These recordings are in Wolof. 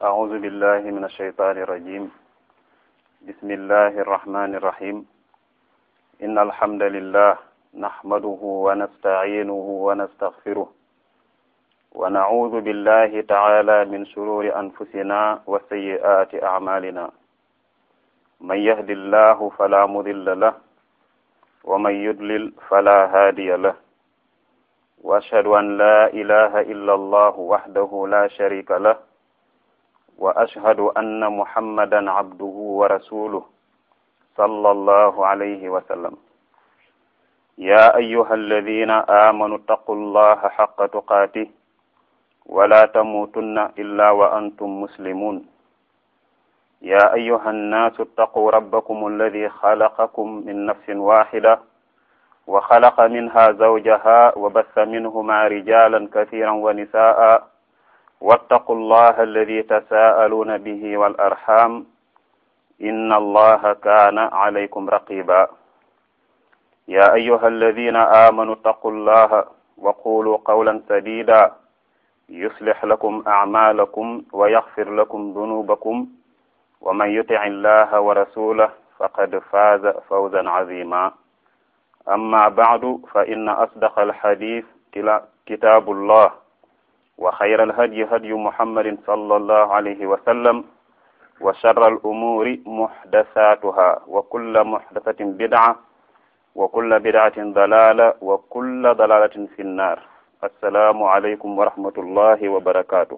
أعوذ بالله من الشيطان الرجيم بسم الله الرحمن الرحيم إن الحمد لله نحمده ونستعينه ونستغفره ونعوذ بالله تعالى من شرور أنفسنا وسيئات أعمالنا من يهد الله فلا مضل له ومن يضلل فلا هادي له وأشهد أن لا إله إلا الله وحده لا شريك له وأشهد أن محمدا عبده ورسوله صلى الله عليه وسلم يا أيها الذين آمنوا اتقوا الله حق تقاته ولا تموتن إلا وأنتم مسلمون يا أيها الناس اتقوا ربكم الذي خلقكم من نفس واحدة وخلق منها زوجها وبث منهما رجالا كثيرا ونساء واتقوا الله الذي تساءلون به والأرحام إن الله كان عليكم رقيبا يا أيها الذين آمنوا اتقوا الله وقولوا قولا سديدا يصلح لكم أعمالكم ويغفر لكم ذنوبكم ومن يطع الله ورسوله فقد فاز فوزا عظيما أما بعد فإن أصدق الحديث كتاب الله وخير الهدي هدي محمد صلى الله عليه وسلم وشر الأمور محدثاتها وكل محدثة بدعة وكل بدعة ضلالة وكل ضلالة في النار السلام عليكم ورحمة الله وبركاته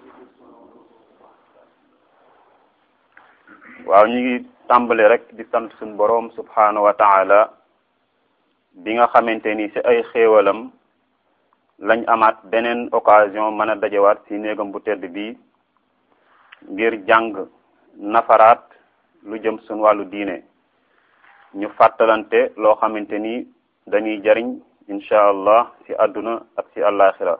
waaw ñu ngi tàmbale rek di sant suñu boroom subhanahu wa taala bi nga xamante ni ci ay xéewalam lañ amaat beneen occasion mën a dajewaat ci néegam bu tedd bi ngir jàng nafaraat lu jëm suñ wàllu diine ñu fàttalante loo xamante ni dañuy jariñ incha allah ci àdduna ak ci àllaaxira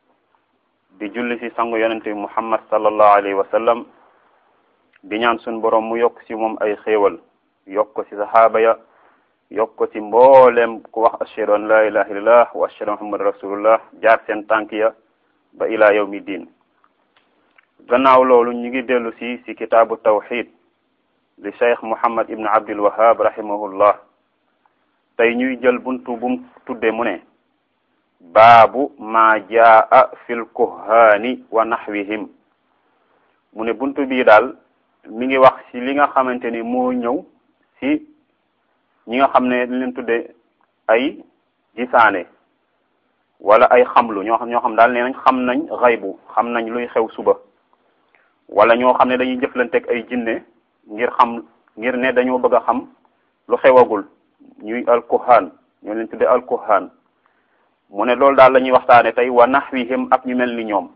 di julli ci sangu yonente bi muhammad sallallahu alayhi wa sallam di ñaan suñ borom mu yokk ci moom ay xéewal yokk ko ci saxaaba ya yokk ko ci mboolem ku wax ashhadu an la ilaha illallah wa ashhadu muhammad rasulullah jaar seen tànk ya ba ila yawmi diin gannaaw loolu ñu ngi dellu si si kitaabu tawxid li cheikh muhammad ibn abdul wahab rahimahullah tey ñuy jël buntu bum tudde mu ne baabu ma jaa fil kuhaani wa naxwihim mu ne buntu bii daal mi ngi wax ci li nga xamante ni moo ñëw ci ñi nga xam ne li leen tudde ay gisaane wala ay xamlu ñoo xam ñoo xam daal nee nañ xam nañ xaybu xam nañ luy xew suba wala ñoo xam ne dañuy jëflanteeg ay jinne ngir xam ngir ne dañoo bëgg a xam lu xewagul ñuy alkuhaan ñoo leen tudde alkuhaan mu ne loolu daal la ñuy waxtaane tey wa naxwihim ak ñu mel ni ñoom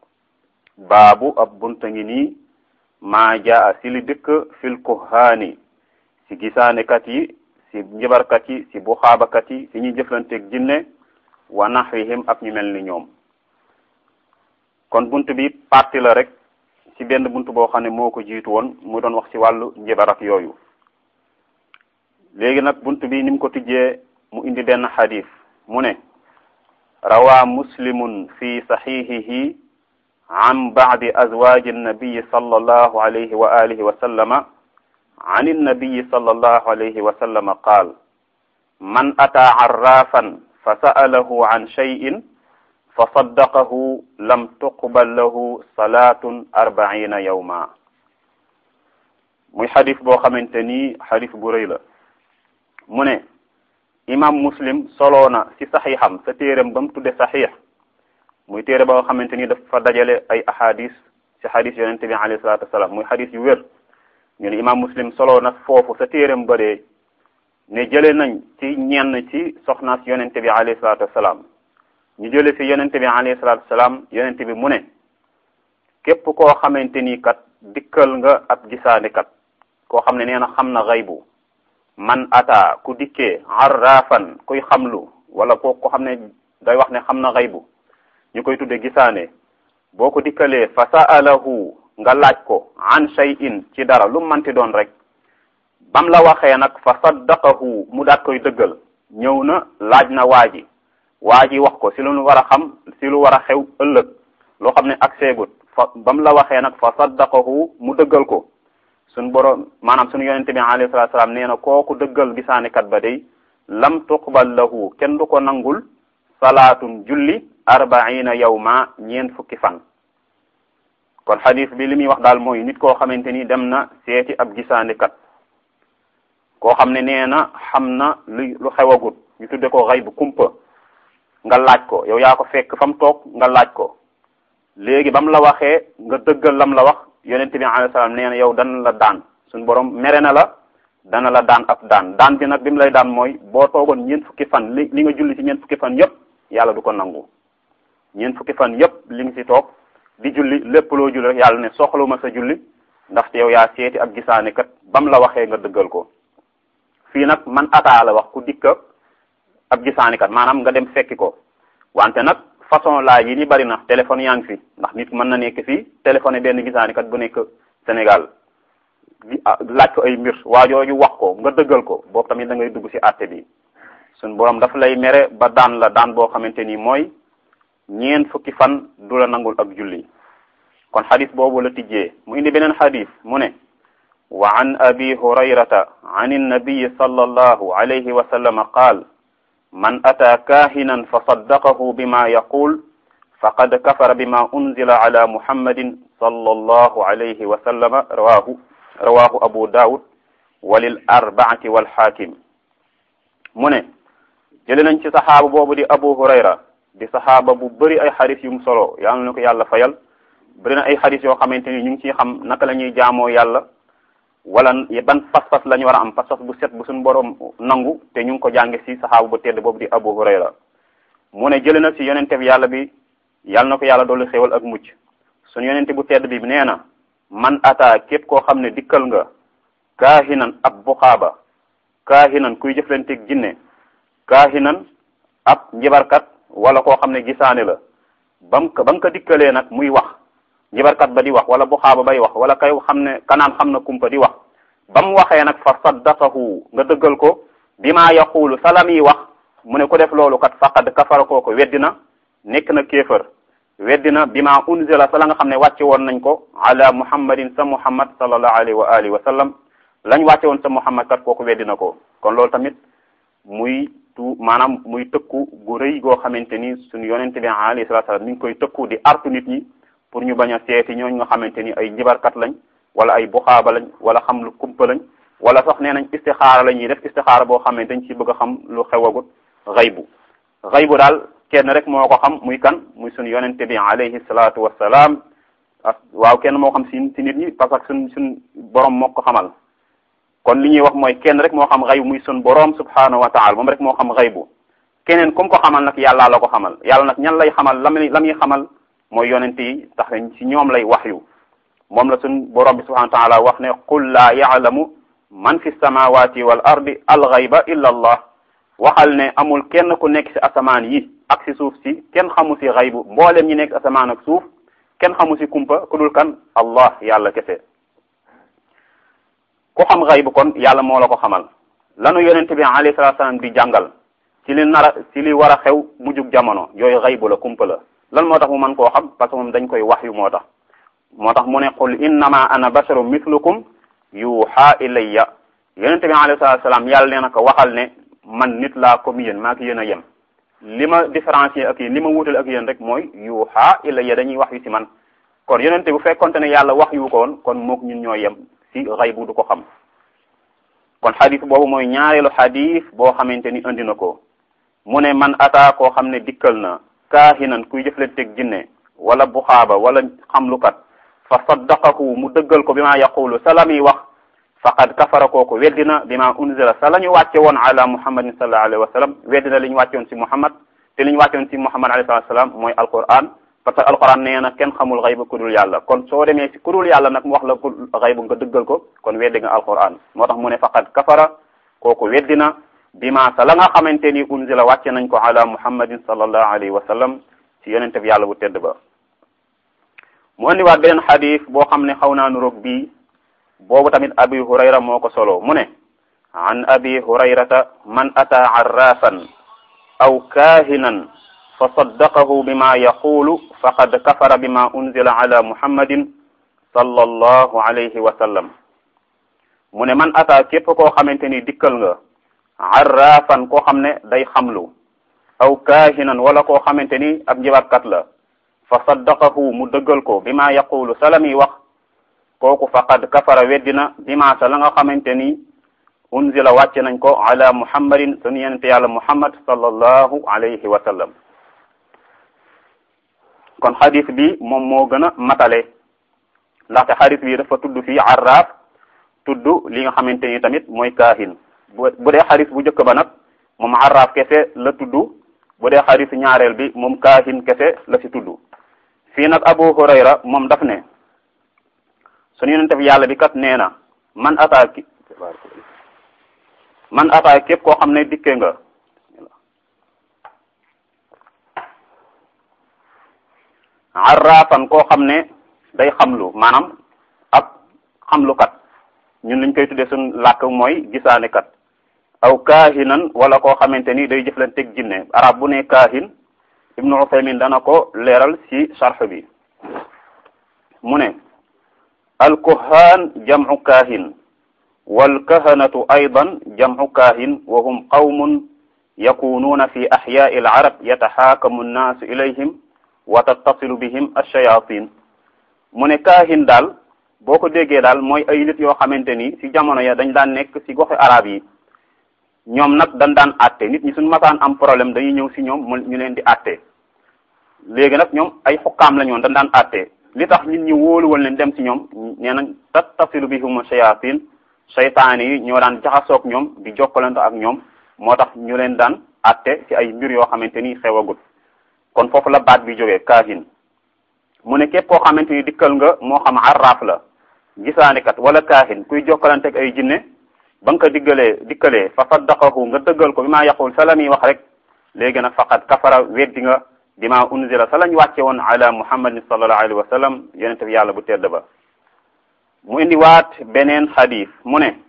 baabu ab bunta ngi nii maa jaa si li dëkk fil kuhaani si gisaanekat yi si njabarkat yi si buxaabakat yi si ñuy jëflanteeg jinne wa naxwihim ak ñu mel ni ñoom kon bunt bi parti la rek ci benn bunt boo xam ne moo ko jiitu woon mu doon wax ci wàllu njabar ak yooyu léegi nag bunt bi ni mu ko tijjee mu indi benn xadis mu ne rawaa muslimun fi saxiixihi an ba'di azwaaji nnabiyi sallallahu alayhi wa alihi wa sallama an innabiyi sallallahu alayhi wa sallama qaal man ataa arraafan fa sa'alahu an shay'in fa saddaqahu lam tuqbal lahu salaatun arbaina yawma muy xadis boo xamante ni xadis bu rëy la mu ne imam muslim soloo na ci saxiixam sa téeram ba mu tudde saxiix muy téere boo xamante ni dafa dajale ay ahadis ci xadis yonente bi alayhi salatu wasalaam muy xadis yu wér ñu ne imam muslim soloo na foofu sa téeram ba dee ne jële nañ ci ñenn ci soxnaas yonente bi alayhi salatu wasalaam ñu jële ci yonente bi alayhi salatu wasalaam yonente bi mu ne képp koo xamante ni kat dikkal nga ab gisaane kat koo xam ne nee na xam na xaybu man ata ku dikkee arrafan kuy xamlu wala ko ko xam ne day wax ne xam na xaybu ñu koy tudde gisaane boo ko dikkalee fa sa'alahu nga laaj ko an shay'in ci dara lu manti doon rek bam la waxee nag fa saddaqahu mu daat koy dëggal ñëw na laaj na waa ji waa ji wax ko si lu war a xam si lu war a xew ëllëg loo xam ne ak seegut fa ba mu la waxee nag fa saddaqahu mu dëggal ko suñ borom maanaam suñu yonente bi alayhi salatu salaam nee na kooku dëggal gisaanikat ba day lam tuqbal lahu kenn du ko nangul salaatun julli arbaina yawma ñeent fukki fan kon xadis bi li muy wax daal mooy nit koo xamante ni dem na seeti ab gisaanikat koo xam ne nee na xam na lu lu xewagut ñu tudde ko xay bu kumpa nga laaj ko yow yaa ko fekk fa mu toog nga laaj ko léegi ba mu la waxee nga dëggal lam la wax yonente bi alayhi salaam nee na yow dana la daan suñ borom mere na la dana la daan ab daan daan bi nag bi mu lay daan mooy boo toogoon ñeent fukki fan li li nga julli ci ñeent fukki fan yépp yàlla du ko nangu ñeent fukki fan yépp li nga ci toog di julli lépp loo julli rek yàlla ne soxluma sa julli ndaxte yow yaa seeti ab gisaane kat bam la waxee nga dëggal ko fii nag man ataa la wax ku dikka ab gisaane kat maanaam nga dem fekki ko wante nag façon laaj yi ni bari na téléphone yaa ngi fi ndax nit mën na nekk fii téléphoné benn gisaane kat bu nekk Sénégal laaj ko ay mbir waa jooju wax ko nga dëggal ko boobu tamit da ngay dugg ci àtte bi suñ borom dafa lay mere ba daan la daan boo xamante ni mooy ñeent fukki fan du la nangul ak julli kon xadis boobu la tijjee mu indi beneen xadis mu ne wa an abi hurayrata an annabiyi sallallahu alayhi wa sallam qaal man ataa kaahinan fa saddaqahu bima yaqul faqad kafara bima unzila ala muhammadin sallallahu alayhi wa sallama rawahu rawahu abu daawud walil arbaati walxaakim mu ne jële nañ ci saxaaba boobu di abu hurayra di saxaaba bu bëri ay xadis yu mu solo yàlla na ko yàlla fayal bëri na ay xadis yoo xamante ni ñu ngi ciy xam naka la ñuy jaamoo yàlla wala ban pas-pas la ñu war a am pas-pas bu set bu suñu borom nangu te ñu ngi ko jànge ci saxaaba bu tedd boobu di abu hurayra mu ne jële na ci yonente bi yàlla bi yàlla na ko yàlla doolu xéwal ak mucc suñu yonente bu tedd bi nee na man ata képp koo xam ne dikkal nga kaahinan ab buxaaba kaahinan kuy jëflanteeg jinne kaahinan ab njibarkat wala koo xam ne gisaane la bam ba nga ko dikkalee nag muy wax njibarkat ba di wax wala buxaaba bay wax wala kay xam ne kanaan xam na kumpa di wax ba mu waxee nag fa saddaqahu nga dëggal ko bi maa yaqulu salam yi wax mu ne ko def loolu kat faqad kafara koo ko weddina nekk na kéefër weddina bi ma unzila sa la nga xam ne wàcce woon nañ ko ala muhammadin sa muhammad sallallahu alayhi wa alihi wa sallam lañ wàcce woon sa muhammad kat kooku weddina ko kon loolu tamit muy tu maanaam muy tëkku gu rëy goo xamante ni suñu yonente bi alayhi salatu salaam mi ngi koy tëkku di artu nit ñi pour ñu bañ a seeti ñooñu nga xamante ni ay njibarkat lañ wala ay buxaaba lañ wala xam lu kumpa lañ wala sax nee nañ istixaara la ñuy def istixaara boo xam ne dañ ci bëgg a xam lu xewagut xaybu xaybu daal kenn rek moo ko xam muy kan muy suñu yonente bi alayhi salaatu wassalaam waaw kenn moo xam si si nit ñi parce que suñ suñ borom moo ko xamal kon li ñuy wax mooy kenn rek moo xam xaybu muy suñ borom subhanahu wa taala moom rek moo xam xaybu keneen comme ko xamal nag yàllaa la ko xamal yàlla nag ñan lay xamal la muy la muy xamal mooy yonente yi tax ci ñoom lay wax yu moom la suñ borom bi subhanahu wa taala wax ne qul laa yaalamu man fi samawati wal ardi al ghayba illa allah waxal ne amul kenn ku nekk ci asamaan yi ak ci suuf si kenn xamu ci xaybu mboolem ñi nekk asamaan ak suuf kenn xamu ci kumpa ku dul kan allah yàlla kese ku xam xaybu kon yàlla moo la ko xamal lanu yonente bi alayhi salatu salaam di jàngal ci li nar a ci li war a xew mujjug jamono yooyu xaybu la kumpa la lan moo tax mu mën koo xam parce que moom dañ koy wax yu moo tax moo tax mu ne qul innama ana basharu mithlukum yuha ilayya yonente bi alayhi salatu salaam yàlla nee na ko waxal ne man nit laa comme yéen maa ngi yéen a yem li ma différencier ak yéen li ma wutale ak yéen rek mooy yuuxa ilayya dañuy wax yu ci man kon yonente bu fekkonte ne yàlla wax yu ko woon kon mook ñun ñoo yem ci xaybu du ko xam kon xadis boobu mooy ñaareelu xadis boo xamante ni indi na ko mu ne man ataa koo xam ne dikkal na kaahinan kuy jëflanteeg jinne wala buxaaba wala xamlukat fa saddaqahu mu dëggal ko bi maa yaqulu salam yi wax faqad kafara kooku weddina bima unzila sa la ñu wàcce woon ala muhammadin sallallahu alayhi wa sallam weddina li ñu wàcce woon ci muhammad te li ñu wàcce woon ci muhammad alayhi salatu salaam mooy alquran parce que alquran nee na kenn xamul xayba ku dul yàlla kon soo demee ci ku dul yàlla nag mu wax la ku xaybu nga dëggal ko kon weddi nga alquran moo tax mu ne faqad kafara kooku weddina bima sa la nga xamante ni unzila wàcce nañ ko ala muhammadin sallallahu alayhi wa sallam ci yonente bi yàlla bu tedd ba mu andiwaat beneen xadis boo xam ne xaw naa nuroog bii boobu tamit abi hurayra moo ko solo mu ne an abi hurayrata man ata arrafan aw kaahinan fa saddaqahu bima yaqulu faqad kafara bima unzila ala muhammadin sallallahu alayhi wa sallam mu ne man ata képp koo xamante ni dikkal nga arrafan koo xam ne day xamlu aw kaahinan wala koo xamante ni ab njibarkat la fa saddaqahu mu dëggal ko bima yaqulu salami wax kooku faqad kafara weddina bima sa la nga xamante ni unzila wàcce nañ ko ala muhammadin sunu yenente yàlla muhammad sallallahu alayhi wa sallam kon xadis bi moom moo gën a matale ndaxte xadis bi dafa tudd fii arraaf tudd li nga xamante ni tamit mooy kaahin bu bu dee xadis bu njëkk ba nag moom arraaf kese la tudd bu dee xadis ñaareel bi moom kaahin kese la ci tudd fii nag abu hurayra moom daf ne sunu yonente bi yàlla bi kat nee na man ataa man ataa képp koo xam ne dikke nga arrafan koo xam ne day xamlu maanaam ab xamlukat ñun liñ koy tuddee suñ làkk mooy gisaanekat aw kaahinan wala koo xamante ni day jëflanteeg jinne arab bu ne kaahin ibnu Usaymin dana ko leeral ci sarx bi mu ne alkuhaan jamcu kaahin walkahanatu aydan jamcu kaahin wa hum qawmun yakunuuna fi axyaai alcarab yataxaakamu nnaasu ilayhim wa tattasilu bihim alshayatin mu ne kaahin daal boo ko déggee daal mooy ay nit yoo xamante ni ci jamono ya dañ daan nekk ci goxi arab yi ñoom nag dañ daan àtte nit ñi suñu masaan am problème dañuy ñëw ci ñoom mu ñu leen di àtte léegi nag ñoom ay xukkaam la ñoon dañ daan àtte li tax nit ñi wóoluwal leen dem ci ñoom nee nañ tattasilu bihum shayatin seytaane yi ñoo daan jaxasoog ñoom di jokkalante ak ñoom moo tax ñu leen daan àtte ci ay mbir yoo xamante ni xewagut kon foofu la baat bi jógee kaahin mu ne képp koo xamante ni dikkal nga moo xam arraaf la gisaanikat wala kaahin kuy jokkalante ak ay jinne ba nga ko diggalee dikkalee fa saddaqahu nga dëggal ko bi maa yaqul sa la muy wax rek léegi nag faqad kafara weddi nga bima unzila sa lañ wàcce woon ala muhammadin sallallahu alayhi wa sallam yonente bi yàlla bu tedd ba mu indi waat beneen xadis mu ne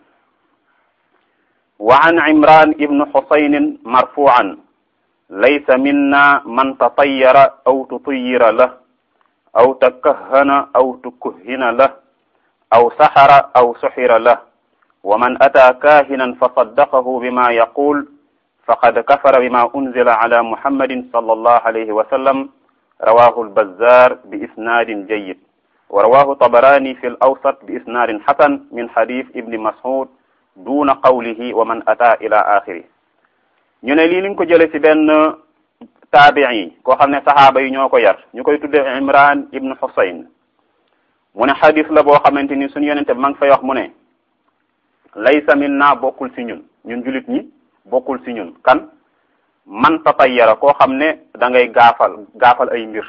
wa an imran ibnu xusaynin marfuan laysa minna man tatayyara aw tutuyira la aw takahana aw tukuhina la aw saxara aw suxira la wa man ata kahinan fa saddaqahu bima yaqul faqad kafara bima unzila ala muhammadin sallallahu alayhi wa sallam rawahu albazar bi isnadin jayyid wa rawahu tabarani fi al-awsat bi isnadin hasan min hadith ibni mas'ud duna qawlihi wa man ata ila axiri ñu ne lii ni nga ko jële ci benn taabii koo xam ne saxaaba yi ñoo ko yar ñu koy tudde imran ibnu husayn mu ne xadis la boo xamante ni suñu yonente bi ma ngi fay wax mu ne laysa minna bokkul ci ñun ñun julit ñi bokkul ci ñun kan man tatayyara koo xam ne da ngay gaafal gaafal ay mbir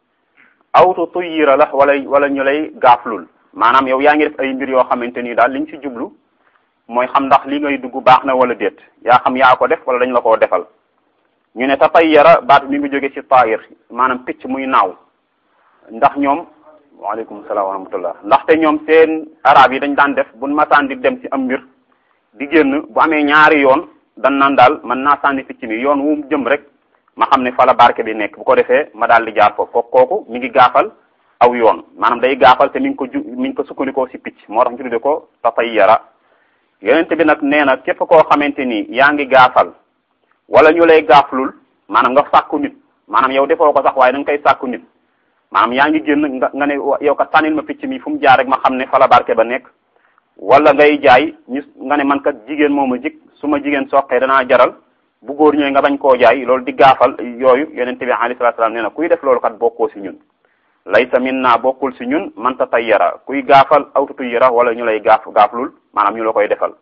awtu tuyyira la wala wala ñu lay gaaflul maanaam yow yaa ngi def ay mbir yoo xamante ni daal liñ ci jublu mooy xam ndax li ngay dugg baax na wala déet yaa xam yaa ko def wala dañ la koo defal ñu ne tatayyara baat mi ngi jóge ci taayir maanaam picc muy naaw ndax ñoom waaleykum salaam wa rahmatullah ndaxte ñoom seen arab yi dañ daan def buñ masaan di dem ci am mbir di génn bu amee ñaari yoon dan naan daal man naa sànni picc mi yoon wu jëm rek ma xam ne fa la barke bi nekk bu ko defee ma daal di jaar foofu kooku kooku mi ngi gaafal aw yoon maanaam day gaafal te mi ngi ko ju mi ngi ko sukkandikoo ci picc moo tax ñu tudde ko tatayyara yonent bi nag nee na képp koo xamante ni yaa ngi gaafal wala ñu lay gaaflul maanaam nga sàkku nit maanaam yow defoo ko sax waaye da nga koy sàkku nit maanaam yaa ngi génn nga nga ne yow kat tànnil ma picc mi fu mu jaar rek ma xam ne fa la barke ba nekk wala ngay jaay ñu nga ne man kat jigéen moo ma jig su ma jigéen soqee danaa jaral bu góor ñëwee nga bañ koo jaay loolu di gaafal yooyu yonent bi alayhi salaatu salaam nee na kuy def loolu kat bokkoo si ñun laysa minna bokkul si ñun man tatayyara kuy gaafal aw tutayyara wala ñu lay gaaf gaaflul maanaam ñu la koy defal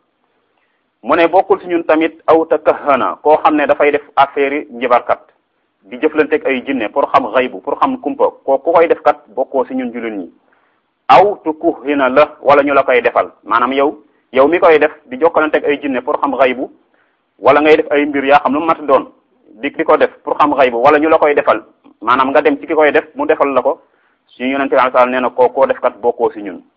mu ne bokkul si ñun tamit aw takahana koo xam ne dafay def affaire yi njibarkat di jëflanteeg ay jinne pour xam xaybu pour xam kumpa ko ku koy def kat bokkoo si ñun jullit ñi aw tukuhina la wala ñu la koy defal maanaam yow yow mi koy def di jokkalanteeg ay jinne pour xam xaybu wala ngay def ay mbir yaa xam lu mat doon di di ko def pour xam xaybu wala ñu la koy defal maanaam nga dem ci ki koy def mu defal la ko suñu yonente bi sallallahu nee na koo koo def kat bokkoo si ñun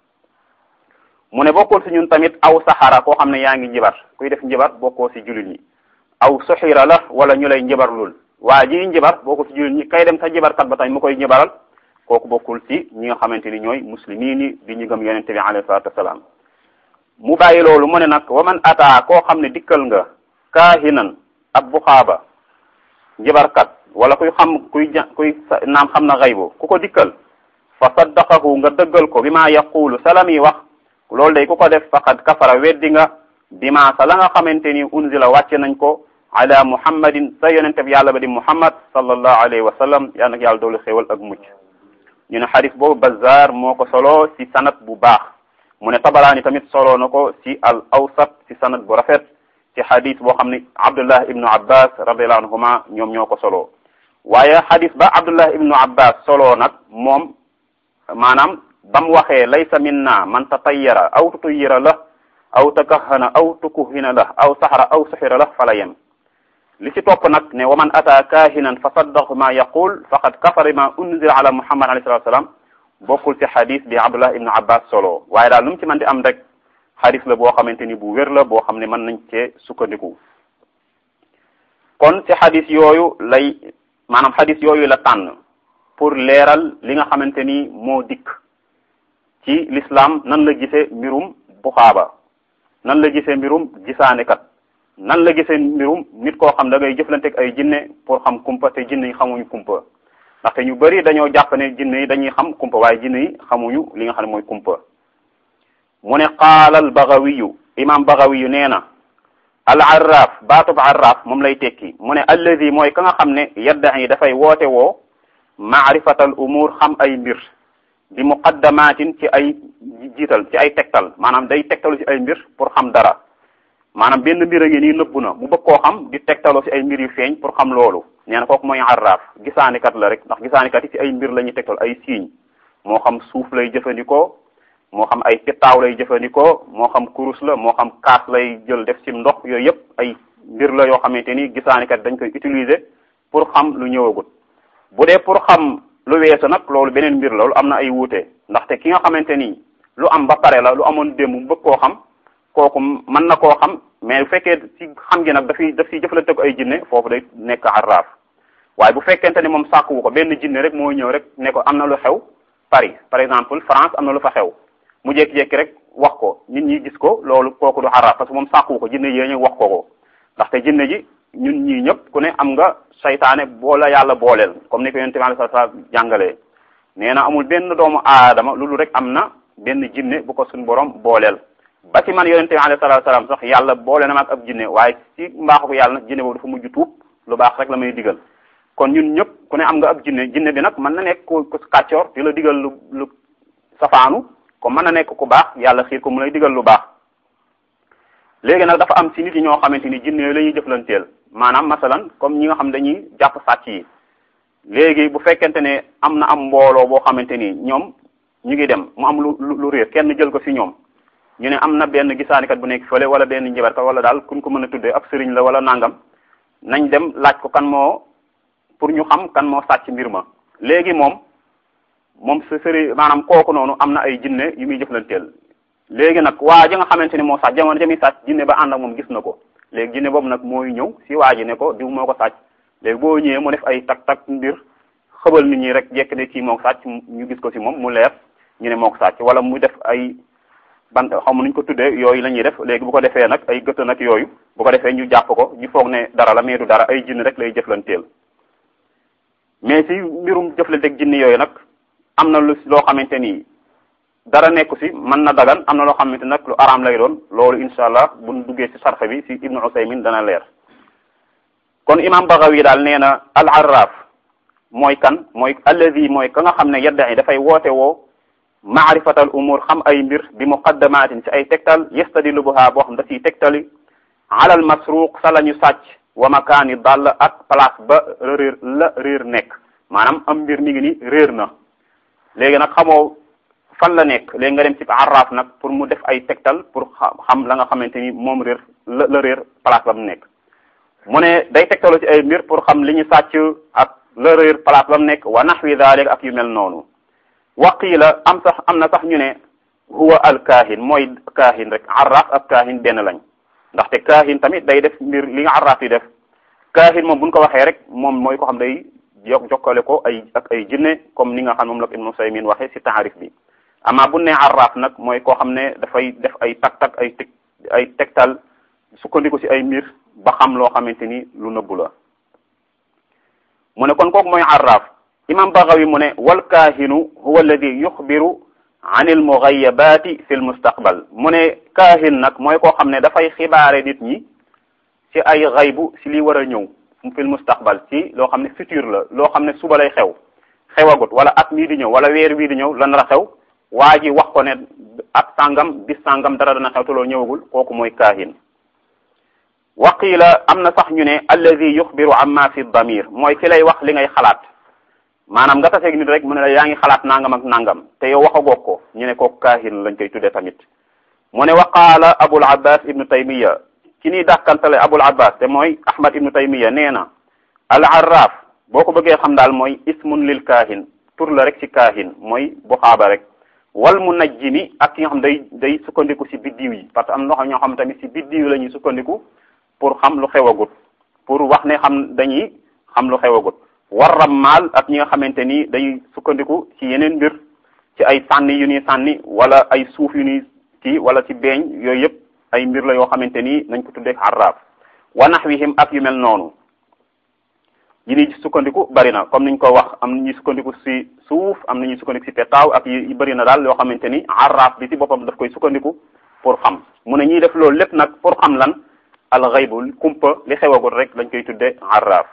mu ne bokkul si ñun tamit aw saxara koo xam ne yaa ngi njibar kuy def njibar bokkoo si jullit ñi aw soxira la wala ñu lay njibarlul waa ji njibar bokkul ci jullit ñi kay dem sa njibarkat ba tamit mu koy njibaral kooku bokkul ci ñi nga xamante ni ñooy muslimiin yi di ñu gëm yonente bi alayhi salatu wasalaam mu bàyyi loolu mu ne nag wa man ataa koo xam ne dikkal nga kaahinan ab buxaaba njibarkat wala kuy xam kuy ja kuy naam xam na xaybu ku ko dikkal fa saddaqahu nga dëggal ko bi ma yaqulu salam yi wax loolu day ku ko def faqad kafara weddi nga bi ma sa la nga xamante ni unzila wàcce nañ ko ala muhammadin sa yonente bi yàlla ba di muhammad sallallahu alayhi wa sallam yal nag yàlla doolu xéewal ak mucc ñu ne xadis boobu bazar moo ko solo ci sanat bu baax mu ne tabaraani tamit solo na ko ci al awsat ci sanat bu rafet ci xadis boo xam ne abdullah ibnu abbas radiallahu anhuma ñoom ñoo ko solo waaye xadis ba abdullah ibnu abbas solo nag moom maanaam ba mu waxee laysa minna man tatayyara aw tutuyira la aw takahana aw tukuhina la aw saxara aw suxira la fala yem li ci topp nag ne wa man ata kahinan fa saddaqu ma yaqul faqad kafara ma unzila ala muhammad alayhi salatu wasalam bokkul ci xadis bi abdullah ibnu abbas solo waaye daal lu mu ci mën di am rek xadis la boo xamante ni bu wér la boo xam ne mën nañ cee sukkandiku kon ci xadis yooyu lay maanaam xadis yooyu la tànn pour leeral li nga xamante ni moo dikk ci l'islam nan la gisee mbirum buxaaba nan la gisee mbirum gisaanekat nan la gisee mbirum nit koo xam da ngay jëflanteeg ay jinne pour xam kumpa te jinne yi xamuñu kumpa ndaxte ñu bari dañoo jàpp ne jinne yi dañuy xam kumpa waaye jinne yi xamuñu li nga xam ne mooy kumpa mu ne qaala al bagawiyu imam bagawiyu nee na al arraf baatub arraf moom lay tekki mu ne alladi mooy ka nga xam ne yaddahi dafay woote woo maarifatal umur xam ay mbir bi muqaddamatin ci ay jiital ci ay tegtal maanaam day tegtalu ci ay mbir pour xam dara maanaam benn mbir a ngi nii nëbbu na mu bëgg koo xam di tegtaloo ci ay mbir yu feeñ pour xam loolu nee na kooku mooy arraaf gisaanikat la rek ndax gisaanikat yi ci ay mbir la ñuy tegtal ay siiñ moo xam suuf lay jëfandikoo moo xam ay pittaaw lay jëfandikoo moo xam kurus la moo xam kaas lay jël def ci ndox yooyu yëpp ay mbir la yoo xamante ni gisaanikat dañ koy utiliser pour xam lu ñëwagut bu dee pour xam lu weesu nag loolu beneen mbir la loolu am na ay wuute ndaxte ki nga xamante ni lu am ba pare la lu amoon démb mu bëgg koo xam kooku mën na koo xam mais bu fekkee ci xam gi nag dafiy daf ciy jëfalante ko ay jinne foofu day nekk arraaf waaye bu fekkente ni moom sàkkuwu ko benn jinne rek moo ñëw rek ne ko am na lu xew Paris par exemple France am na lu fa xew mu jékki-jékki rek wax ko nit ñi gis ko loolu kooku du arraaf parce que moom sàkkuwu ko jinne yee ñu wax ko ko ndaxte jinne ji ñun ñii ñëpp ku ne am nga saytaane boola yàlla booleel comme ni ko yonent bi sallallahu alayhi wasallam jàngalee nee na amul benn doomu aadama loolu rek am na benn jinne bu ko suñ borom booleel ba ci man yonent bi alayhi wasallam sax yàlla boole na ma ak ab jinne waaye ci mbaaxu ko yàlla nag jinne boobu dafa mujj tuub lu baax rek la may digal kon ñun ñëpp ku ne am nga ab jinne jinne bi nag mën na nekk ku kàccoor di la digal lu lu safaanu comme mën na nekk ku baax yàlla xiir ko mu lay digal lu baax léegi nag dafa am ci nit yi ñoo xamante ni jinne la ñuy jëflanteel maanaam masalan comme ñi nga xam dañuy jàpp sàcc yi léegi bu fekkente ne am na am mbooloo boo xamante ni ñoom ñu ngi dem mu am lu lu réer kenn jël ko ci ñoom ñu ne am na benn gisaanikat bu nekk fële wala benn njibarkat wala daal kuñ ko mën a tuddee ab sëriñ la wala nangam nañ dem laaj ko kan moo pour ñu xam kan moo sàcc mbir ma léegi moom moom sa sëriñ maanaam kooku noonu am na ay jinne yu muy jëflanteel léegi nag waa ji nga xamante ni moo sàcc jamono jami sàcc jinne ba ànd ak moom gis na ko léegi jinne boobu nag mooy ñëw si waa ji ne ko diw moo ko sàcc léegi boo ñëwee mu def ay tak tak mbir xëbal nit ñi rek jekk ne kii moo ko sàcc ñu gis ko si moom mu leer ñu ne moo ko sàcc wala mu def ay bant xam nuñ ko tuddee yooyu la ñuy def léegi bu ko defee nag ay gëtt nag yooyu bu ko defee ñu jàpp ko ñu foog ne dara la mais du dara ay jinne rek lay jëflanteel mais si mbirum jëflanteeg jinne yooyu nag am na lu loo xamante ni dara nekku si mën na dagan am na loo xamante nag lu araam lay doon loolu incha allah buñ duggee si sarxe bi si ibnu usaymin dana leer kon imam Baghawi daal nee na al arraf mooy kan mooy alladi mooy ka nga xam ne yadda yi dafay woote woo maarifatal umur xam ay mbir bi muqaddamatin ci ay tegtal yastadilu buha boo xam da ciy tegtali alal masruq sa la ñu sàcc wa makaani dall ak place ba réer la réer nekk maanaam am mbir mi ngi ni réer na léegi nag xamoo fan la nekk léegi nga dem ci arraf nag pour mu def ay tegtal pour xam la nga xamante ni moom réer la la réer place ba mu nekk mu ne day tegtalu ci ay mbir pour xam li ñu sàcc ak la réer place ba mu nekk wa nahwi dalik ak yu mel noonu waqiila am sax am na sax ñu ne huwa al kaahin mooy kaahin rek arraf ak kaahin benn lañ ndaxte kaahin tamit day def mbir li nga arraf yi def kaahin moom buñ ko waxee rek moom mooy ko xam day jok jokkale ko ay ak ay jinne comme ni nga xam moom la ko Ibnu Usaymin waxee ci taarif bi ama bu ne arraf nag mooy koo xam ne dafay def ay tak-tak ay teg ay tegtal sukkandiku ci ay mbir ba xam loo xamante ni lu nëbbu la mu ne kon kooku mooy arraf imam Baghawi mu ne wal kaahinu huwa alladi yuxbiru an il mughayabati fi l mustaqbal mu ne kaahin nag mooy koo xam ne dafay xibaare nit ñi ci ay xaybu ci li war a ñëw fi l mustaqbal ci loo xam ne futur la loo xam ne suba lay xew xewagut wala at mii di ñëw wala weer wii di ñëw lan la xew waa ji wax ko ne at sàngam bis sàngam dara dana xew te loolu ñëwagul kooku mooy kaahin waqiila am na sax ñu ne alladi yuxbiru amma fi damir mooy ki lay wax li ngay xalaat maanaam nga taseeg nit rek mu ne la yaa ngi xalaat nangam ak nangam te yow waxagoog ko ñu ne kooku kaahin lañ koy tuddee tamit mu ne waqaala abul abbas ibnu taymiya ci nii dàkkantale abul abbas te mooy ahmad ibnu taymiya nee na al arraf boo ko bëggee xam daal mooy ismun lil kaahin tur la rek ci kaahin mooy buxaaba rek wal munajjimi ak ki nga xam day day sukkandiku ci biddiw yi parce que am na ñoo xam tamit ci biddiw la ñuy sukkandiku pour xam lu xewagut pour wax ne xam dañuy xam lu xewagut war rammaal ak ñi nga xamante ni dañuy sukkandiku ci yeneen mbir ci ay sànni yu ñuy sànni wala ay suuf yu ñuy kii wala ci beeñ yooyu yëpp ay mbir la yoo xamante ni nañ ko tuddee arraaf wa naxwihim ak yu mel noonu yi ñuy sukkandiku bari na comme niñ ko wax am na ñuy sukkandiku ci suuf am na ñuy sukkandiku ci petaaw ak yi bari na daal yoo xamante ni arraaf bi ci boppam daf koy sukkandiku pour xam mu ne ñiy def loolu lépp nag pour xam lan al xaybu kumpa li xewagul rek lañ koy tudde arraaf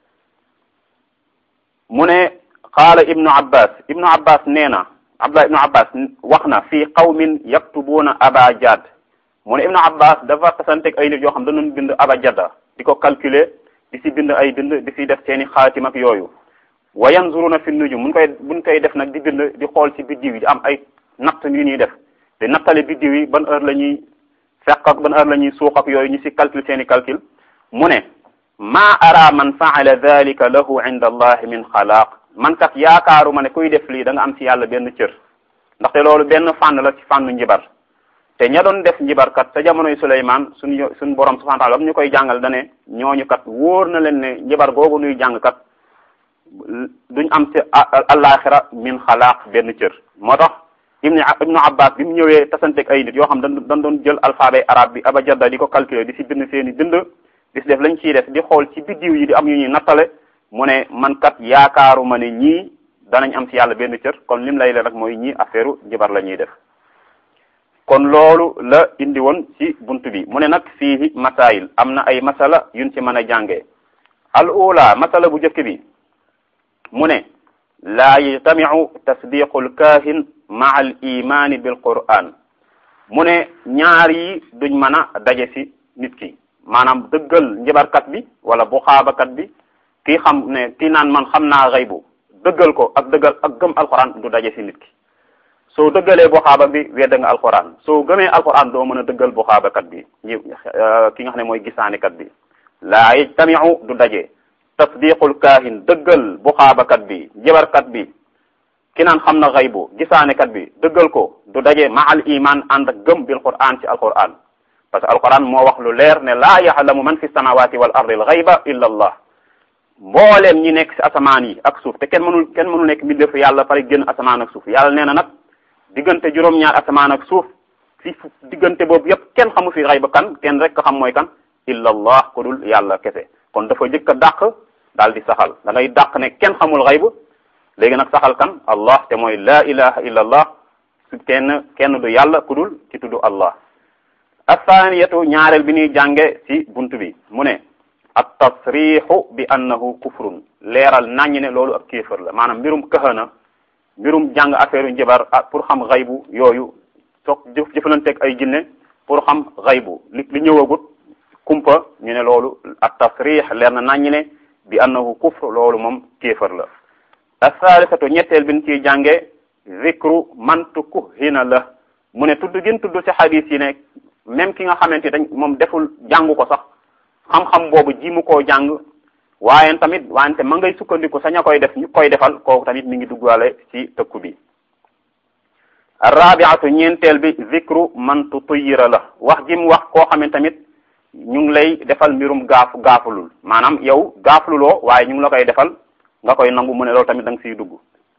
mu ne qaala ibnu abbas ibnu abbas nee na abdullah ibnu abbas wax na fii qawmin yaktubuuna aba jad mu ne ibnu abbas dafa tasanteeg ay nit yoo xam dañu bind aba jadda di ko calculer di si bind ay bind di si def seeni xaatim ak yooyu wa yanzuruna fi nujum mun koy buñ koy def nag di bind di xool ci biddiw yi di am ay natt yu ñuy def di nattale biddiw yi ban heure la ñuy fekk ak ban heure la ñuy suux ak yooyu ñu si calcul seeni calcul mu ne ma ara man faala dalika lahu inda allahi min xalaaq man kat yaakaaru ma ne kuy def lii da nga am ci yàlla benn cër ndaxte loolu benn fànn la ci fànnu njibar te ña doon def njibarkat sa jamonoy Suleymaan suñu suñu borom subhanahu wa taala ba ñu koy jàngal dane ñooñu kat wóor na leen ne njibar googu nuy jàng kat duñ am ci alaxira min xalaaq benn cër moo tax ibnu ibnu abbas bi mu ñëwee tasanteeg ay nit yoo xam dañ dañ doon jël alphabet arabe bi abajada di ko calculer di si bind seeni bind di si def lañ ciy def di xool ci biddiw yi di am yu ñuy nattale mu ne man kat yaakaaru ma ne ñii danañ am ci yàlla benn cër kon lim lay leen rek mooy ñii affaire njibar la ñuy def kon loolu la indi woon ci buntu bi mu ne nag fii masail am na ay masala yuñ ci mën a jàngee al ula masala bu njëkk bi mu ne laa yajtamiu tasdiqu lkaahin maa al imani bil quran mu ne ñaar yi duñ mën a daje ci nit ki maanaam dëggal njibarkat bi wala buxaabakat bi kii xam ne kii naan man xam naa xaybu dëggal ko ak dëggal ak gëm alquran du daje ci nit ki soo dëggalee buxaaba bi wedda nga alquran soo gëmee alquran doo mën a dëggal buxaabakat bi ñi ki nga xam ne mooy gisaanekat bi laa yajtamiu du daje tasdiqul kaahin dëggal buxaabakat bi jibarkat bi ki naan xam na xaybu gisaanekat bi dëggal ko du daje ma al iman ànd ak gëm bil quran ci alquran parce que alquran moo wax lu leer ne laa yaxlamu man fi samawati wal ardi al xayba illa allah mbooleem ñi nekk ci asamaan yi ak suuf te kenn mënul kenn mënul nekk mbindeefu yàlla pare génn asamaan ak suuf yàlla nee na nag diggante juróom-ñaar asamaan ak suuf fi diggante boobu yépp kenn xamu fi xayba kan kenn rek xam mooy kan illa allah ku dul yàlla kese kon dafa jëkk a dàq daal di saxal da ngay dàq ne kenn xamul xayb léegi nag saxal kan allah te mooy la ilaha illa allah su kenn kenn du yàlla ku dul ci tuddu allah athaniyatu ñaareel bi ñuy jànge ci bunt bi mu ne at tasrixu bi annahu kufrun leeral naññ ne loolu ab kéefër la maanaam mbirum kahana mbirum jàng affaire njabar pour xam xaybu yooyu soog jëf jëfalanteeg ay jinne pour xam xaybu li li ñëwagut kumpa ñu ne loolu at tasrix leer na naññ ne bi annahu kufr loolu moom kéefër la asalisatu ñetteel bi ñu ciy jànge zikru man tukuhina la mu ne tudd gin tudd ci xadis yi ne même ki nga xamante dañ moom deful jàngu ko sax xam-xam boobu ji mu koo jàng waaye tamit wante ma ngay sukkandiku sa ña koy def ñu koy defal kooku tamit mi ngi duggaale ci tëkku bi arrabiatu ñeenteel bi zikru man tutuyira la wax ji mu wax koo xamante tamit ñu ngi lay defal mbirum gaafu gaafulul maanaam yow gaafululoo waaye ñu ngi la koy defal nga koy nangu mu ne loolu tamit da nga siy dugg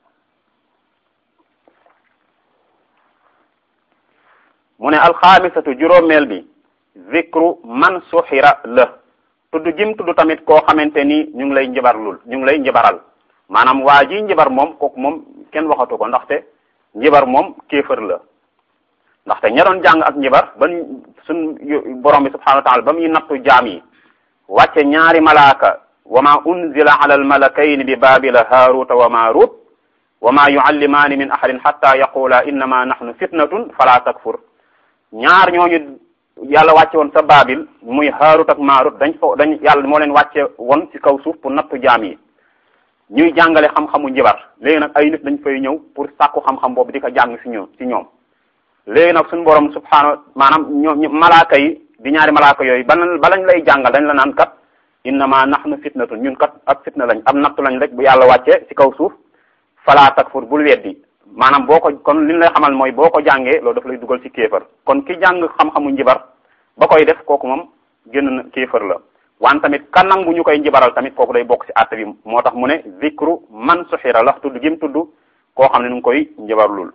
mu ne alxaamisatu juróomeel bi zikru man suxira la tudd jim tudd tamit koo xamante ni ñu ngi lay njibarlul ñu ngi lay njibaral maanaam waa ji njibar moom kooku moom kenn waxatu ko ndaxte njibar moom kéefër la ndaxte ña doon jàng ak njibar ba suñ borom bi subhanahu wa taala ba muy nattu jaam yi wàcce ñaari malaaka wa ma unzila ala al malakayni bi babila haruta wa marut wa ma yuallimaani min ahadin hatta yaqula innama nahnu fitnatun fala takfur ñaar ñooñu yàlla wàcce woon sa baabil muy haarut ak maarut dañ fo dañ yàlla moo leen wàcce woon ci kaw suuf pour nattu jaam yi ñuy jàngale xam-xamu njibar léegi nag ay nit dañ fay ñëw pour sàkku xam-xam boobu di ko jàng ci ñoom ci ñoom léegi nag suñu borom subhaanahu maanaam ñoom malaaka yi di ñaari malaaka yooyu bala balañ lay jàngal dañ la naan kat innama nahnu fitnatun ñun kat ak fitna lañ am nattu lañ rek bu yàlla wàcce ci kaw suuf falaa takfur bul weddi maanaam boo ko kon li ñu lay xamal mooy boo ko jàngee loolu dafa lay dugal ci kéefar kon ki jàng xam-xamu njibar ba koy def kooku moom génn na kéefar la waan tamit ka nangu ñu koy njibaral tamit kooku day bokk ci àtte bi moo tax mu ne zikru man suxira la tudd gim tudd koo xam ne nu ngi koy njibarlul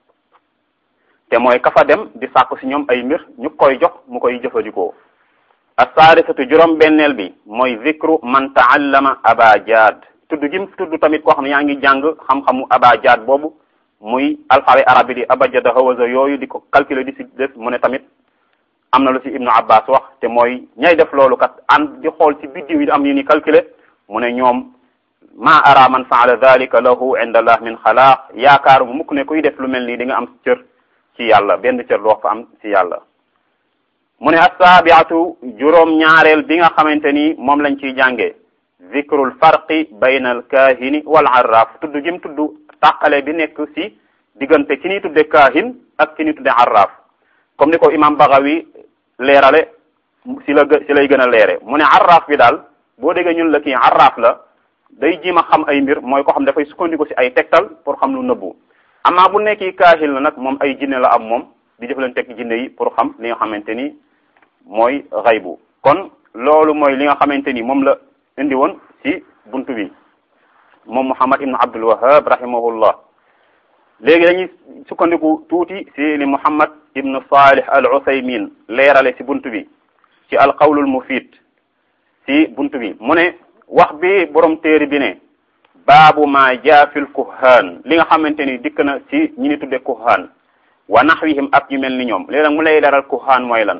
te mooy ka fa dem di sàkku ci ñoom ay mbir ñu koy jox mu koy jëfandikoo assaadisatu juróom benneel bi mooy zikru man taallama abajad tudd gim tudd tamit koo xam ne yaa ngi jàng xam-xamu abajad boobu muy alphabet arabe bi di abajada hawaza yooyu di ko calculer di si def mu ne tamit am na lu ci ibnu abbas wax te mooy ñay def loolu kat an di xool ci biddiw yi am yu ni calculer mu ne ñoom ma ara man faala dalika lahu inda allah min xalaaq yaakaaru bu mukk ne kuy def lu mel nii di nga am cër ci yàlla benn cër doo fa am ci yàlla mu ne assaabiatu juróom ñaareel bi nga xamante ni moom lañ ciy jàngee zikrul farqi bayna al kaahini wal arraf tudd gim tudd tàqale bi nekk ci diggante ki ñuy tudde kaahin ak ki ñuy tudde arraf comme ni ko imam Bagawi leerale ci la ci lay gën a leere mu ne arraf bi daal boo déggee ñun la kii arraf la day jiima xam ay mbir mooy ko xam dafay sukkandiku ci ay tegtal pour xam lu nëbbu amaa bu nekki kaahin la nag moom ay jinne la am moom di jëflanteeg jinne yi pour xam li nga xamante ni mooy xaybu kon loolu mooy li nga xamante ni moom la indi woon ci buntu bi moom Muhammad ibn Abdul Wahhab rahimahullah léegi dañuy sukkandiku tuuti ci li Muhammad ibn Salih al Uthaymin leerale ci buntu bi ci al qawlul mufid ci buntu bi mu ne wax bi borom téere bi ne baabu ma jaa fil kuhaan li nga xamante ni dikk na ci ñi ni tudde kuhaan wa naxwihim ak ñu mel ni ñoom léegi nag mu lay leeral kuhaan mooy lan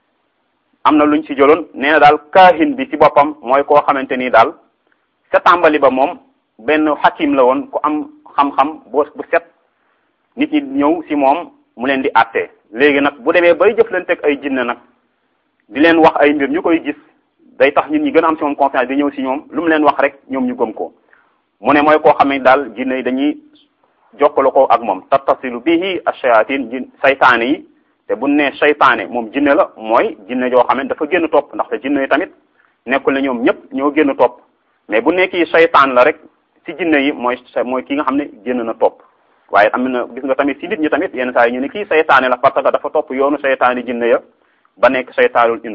am na luñ ci jëloon nee na daal kaahin bi ci boppam mooy koo xamante ni daal sa tàmbali ba moom benn xakim la woon ku am xam-xam bu bu set nit ñi ñëw ci moom mu leen di àtte léegi nag bu demee bay jëflanteeg ay jinne nag di leen wax ay mbir ñu koy gis day tax nit ñi gën a am ci moom confiance di ñëw ci ñoom lu mu leen wax rek ñoom ñu gëm ko mu ne mooy koo xam ne daal jinne yi dañuy jokkale ko ak moom tattasilu bihi ash-shayatin jin saytaane yi te bu ne saytaane moom jinne la mooy jinne joo xam ne dafa génn topp ndaxte jinne yi tamit nekkul ne ñoom ñëpp ñoo génn topp mais bu nekki saytaan la rek ci jinne yi mooy mooy ki nga xam ne génn na topp waaye am na gis nga tamit ci nit ñi tamit yenn saa yi ñu ne kii saytaane la parce que dafa topp yoonu saytaani jinne ya ba nekk saytaanul ins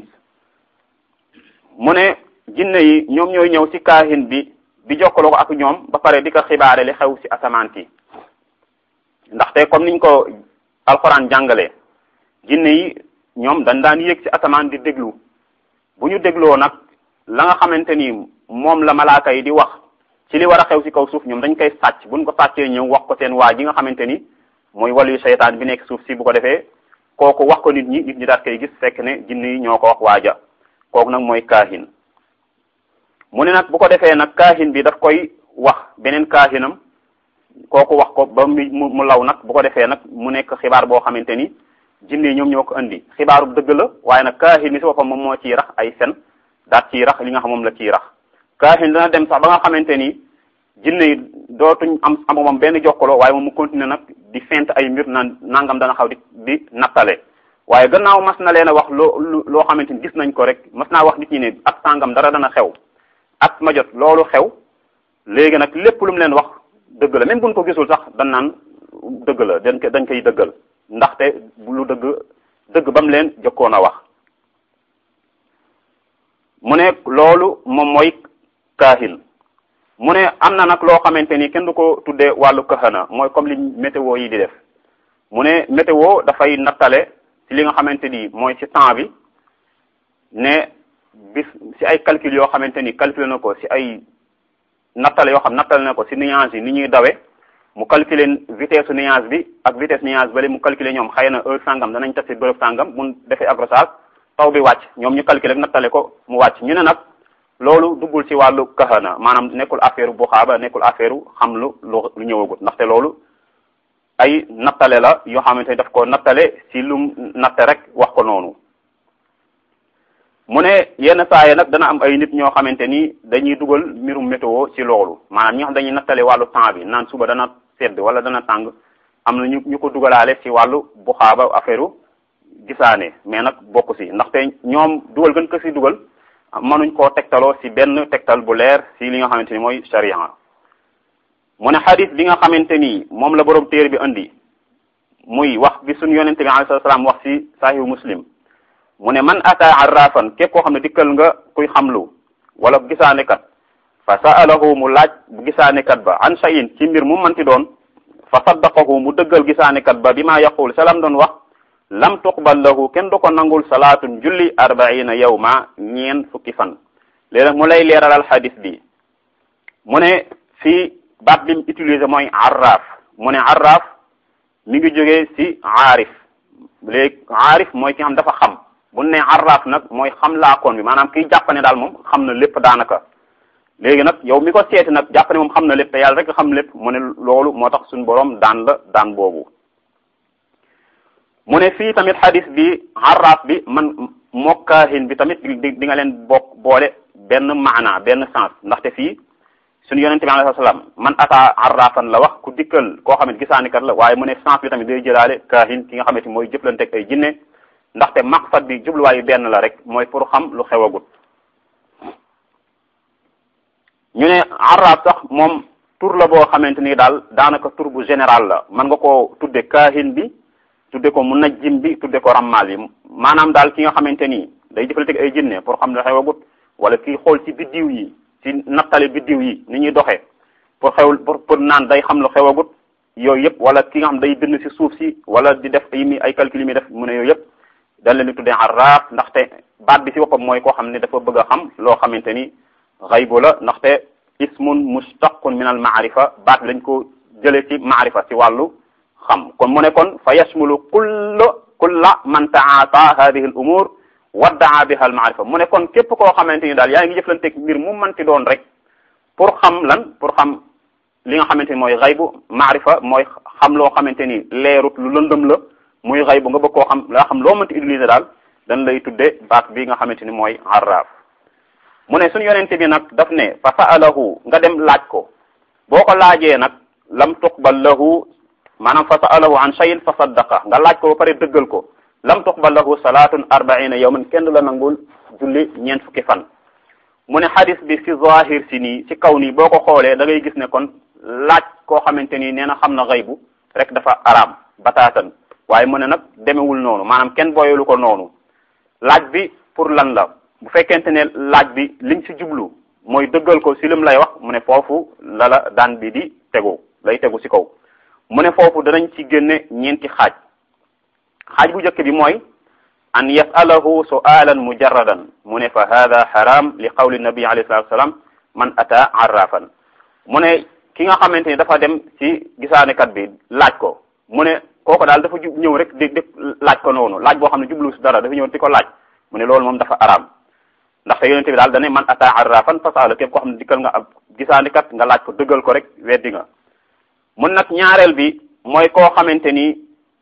mu ne jinne yi ñoom ñooy ñëw ci kaahin bi di jokkaloo ko ak ñoom ba pare di ko xibaare li xew ci asamaan si ndaxte comme niñ ko alxuraan jàngalee jinne yi ñoom dañ daan yéeg ci asamaan di déglu bu ñu dégloo nag la nga xamante ni moom la malaaka yi di wax ci li war a xew ci kaw suuf ñoom dañ koy sàcc buñ ko sàccee ñëw wax ko seen waa ji nga xamante ni mooy wàllu seytaan bi nekk suuf si bu ko defee kooku wax ko nit ñi nit ñi daal koy gis fekk ne jinne yi ñoo ko wax waaja kooku nag mooy kaahin mu ne nag bu ko defee nag kaahin bi daf koy wax beneen kaahinam kooku wax ko ba mu mu law nag bu ko defee nag mu nekk xibaar boo xamante ni jinne yi ñoom ñoo ko indi xibaaru dëgg la waaye nag kaahin bi si boppam moom moo ciy rax ay fen daat ciy rax li nga xam moom la ciy rax kaahin dana dem sax ba nga xamante ni jinne yi dootuñ am am moom benn jokkaloo waaye moom mu continuer nag di fent ay mbir naan nangam dana xaw di di nattale waaye gannaaw mas na leen a wax loo loo xamante ni gis nañ ko rek mas naa wax nit ñi ne ak sàngam dara dana xew ak ma jot loolu xew léegi nag lépp lu mu leen wax dëgg la même buñ ko gisul sax dañ naan dëgg la dañ ko dañ koy dëggal ndaxte lu dëgg dëgg ba mu leen jëkkoon a wax mu ne loolu moom mooy kaahin mu ne am na nag loo xamante ni kenn du ko tuddee wàllu kahana mooy comme li météo yi di def mu ne météo dafay nattale ci li nga xamante ni mooy ci temps bi ne bis ci ay calcul yoo xamante ni calculé na ko ci ay nattale yoo xam nattale na ko ci nuage yi ni ñuy dawe mu calculer vitesse nuage bi ak vitesse nuage bale mu calculer ñoom xëy na heure sangam danañ tas ci bërëb sangam mun defee accrochage taw bi wàcc ñoom ñu calculer rek nattale ko mu wàcc ñu ne nag loolu duggul ci wàllu kahana maanaam nekkul affaire bu xaaba nekkul affaire xam lu lu ñëwagut ndaxte loolu ay nattale la yoo xamante ni daf ko nattale ci lu natte rek wax ko noonu mu ne yenn saa yi nag dana am ay nit ñoo xamante ni dañuy dugal mbirum météo ci loolu maanaam ñi nga xam dañuy nattale wàllu temps bi naan suba dana sedd wala dana tàng am na ñu ñu ko dugalaale ci wàllu bu xaaba affaire gisaane mais nag bokk ci ndaxte ñoom dugal gën ko ci dugal mënuñ koo tegtaloo ci benn tegtal bu leer ci li nga xamante ni mooy sharia mu ne xadis bi nga xamante ni moom la borom téere bi indi muy wax bi suñu yonente bi alayhi salaam wax ci sahihu muslim mu ne man ata arrafan képp koo xam ne dikkal nga kuy xamlu wala gisaanekat fa sa'alahu mu laaj bu gisaanekat ba an shay'in ci mbir mu manti doon fa saddaqahu mu dëggal gisaanekat ba bi ma yaqul salam doon wax lam tuqbal lahu kenn du ko nangul salaatun julli arbaina yawma ñeen fukki fan léegi nag mu lay leeralal xadis bi mu ne fii baat bi mu utilisé mooy arraf mu ne arraf mi ngi jógee ci aarif léegi aarif mooy ki xam dafa xam bu ne arraf nag mooy xam laakoon bi maanaam kiy jàpp ne daal moom xam na lépp daanaka léegi nag yow mi ko seeti nag jàpp ne moom xam na lépp te yàlla rek xam lépp mu ne loolu moo tax suñu borom daan la daan boobu mu ne fii tamit xadis bi arraf bi man mokkaahin bi tamit di di nga leen bokk boole benn maana benn sens ndaxte fii suñu yonente bi alayhi salaam man ata arrafan la wax ku dikkal koo xamante gisaanikat la waaye mu ne sens bi tamit day jëlaale kaahin ki nga xamante mooy jëflanteeg ay jinne ndaxte maqsad bi jubluwaayu benn la rek mooy pour xam lu xewagut ñu ne arraf sax moom tur la boo xamante ni daal daanaka tur bu général la mën nga koo tudde kaahin bi tudde ko munajjim bi tudde ko rammal bi maanaam daal ki nga xamante ni day jëflanteeg ay jinne pour xam lu xewagut wala kii xool ci biddiw yi ci nattale biddiw yi ni ñuy doxee pour xewul pour pour naan day xam lu xewagut yooyu yëpp wala ki nga xam day bind ci suuf si wala di def yi mi ay calcul yi muy def mu ne yooyu yëpp dañ leen di tuddee arraaf ndaxte baat bi ci boppam mooy koo xam ne dafa bëgg a xam loo xamante ni xaybu la ndaxte ismun mustaqun min al maarifa baat bi dañ ko jëlee ci maarifa ci wàllu xam kon mu ne kon fa yashmulu kulla kulla man taata hadihi al umur waddaa biha al maarifa mu ne kon képp koo xamante ni daal yaa ngi jëflanteeg mbir mu manti doon rek pour xam lan pour xam li nga xamante ni mooy xaybu maarifa mooy xam loo xamante ni leerut lu lëndëm la muy xaybu nga bëgg koo xam laa xam loo mënti utiliser daal dañ lay tudde baat bi nga xamante ni mooy arraaf mu ne suñu yonente bi nag daf ne fa sa'alahu nga dem laaj ko boo ko laajee nag lam tuqbal lahu maanaam fa sa'alahu an shay'in fa saddaqa nga laaj ko ba pare dëggal ko lam tuqbal lahu salaatun arbaina yawman kenn du la nangul julli ñeent fukki fan mu ne xadis bi ci zahir si nii ci kaw nii boo ko xoolee da ngay gis ne kon laaj koo xamante ni nee na xam na xaybu rek dafa araam bataatan waaye mu ne nag demewul noonu maanaam kenn booyelu ko noonu laaj bi pour lan la bu fekkente ne laaj bi liñ ci jublu mooy dëggal ko si lim lay wax mu ne foofu la la daan bi di tegu lay tegu ci kaw mu ne foofu danañ ci génne ñeenti xaaj xaaj bu njëkk bi mooy an yasalahu su'alan mujarradan mu ne fa hada haram li qawli nabi alayhi salatu wasalam man ata arrafan mu ne ki nga xamante ni dafa dem ci gisaanekat bi laaj ko mu ne kooku daal dafa jub ñëw rek di di laaj ko noonu laaj boo xam ne jublu si dara dafa ñëw di ko laaj mu ne loolu moom dafa araam ndaxte yonente bi daal dane man ata arrafan fasala képp koo xam ne dikkal nga ab gisaanekat nga laaj ko dëggal ko rek weddi nga mun nag ñaareel bi mooy koo xamante ni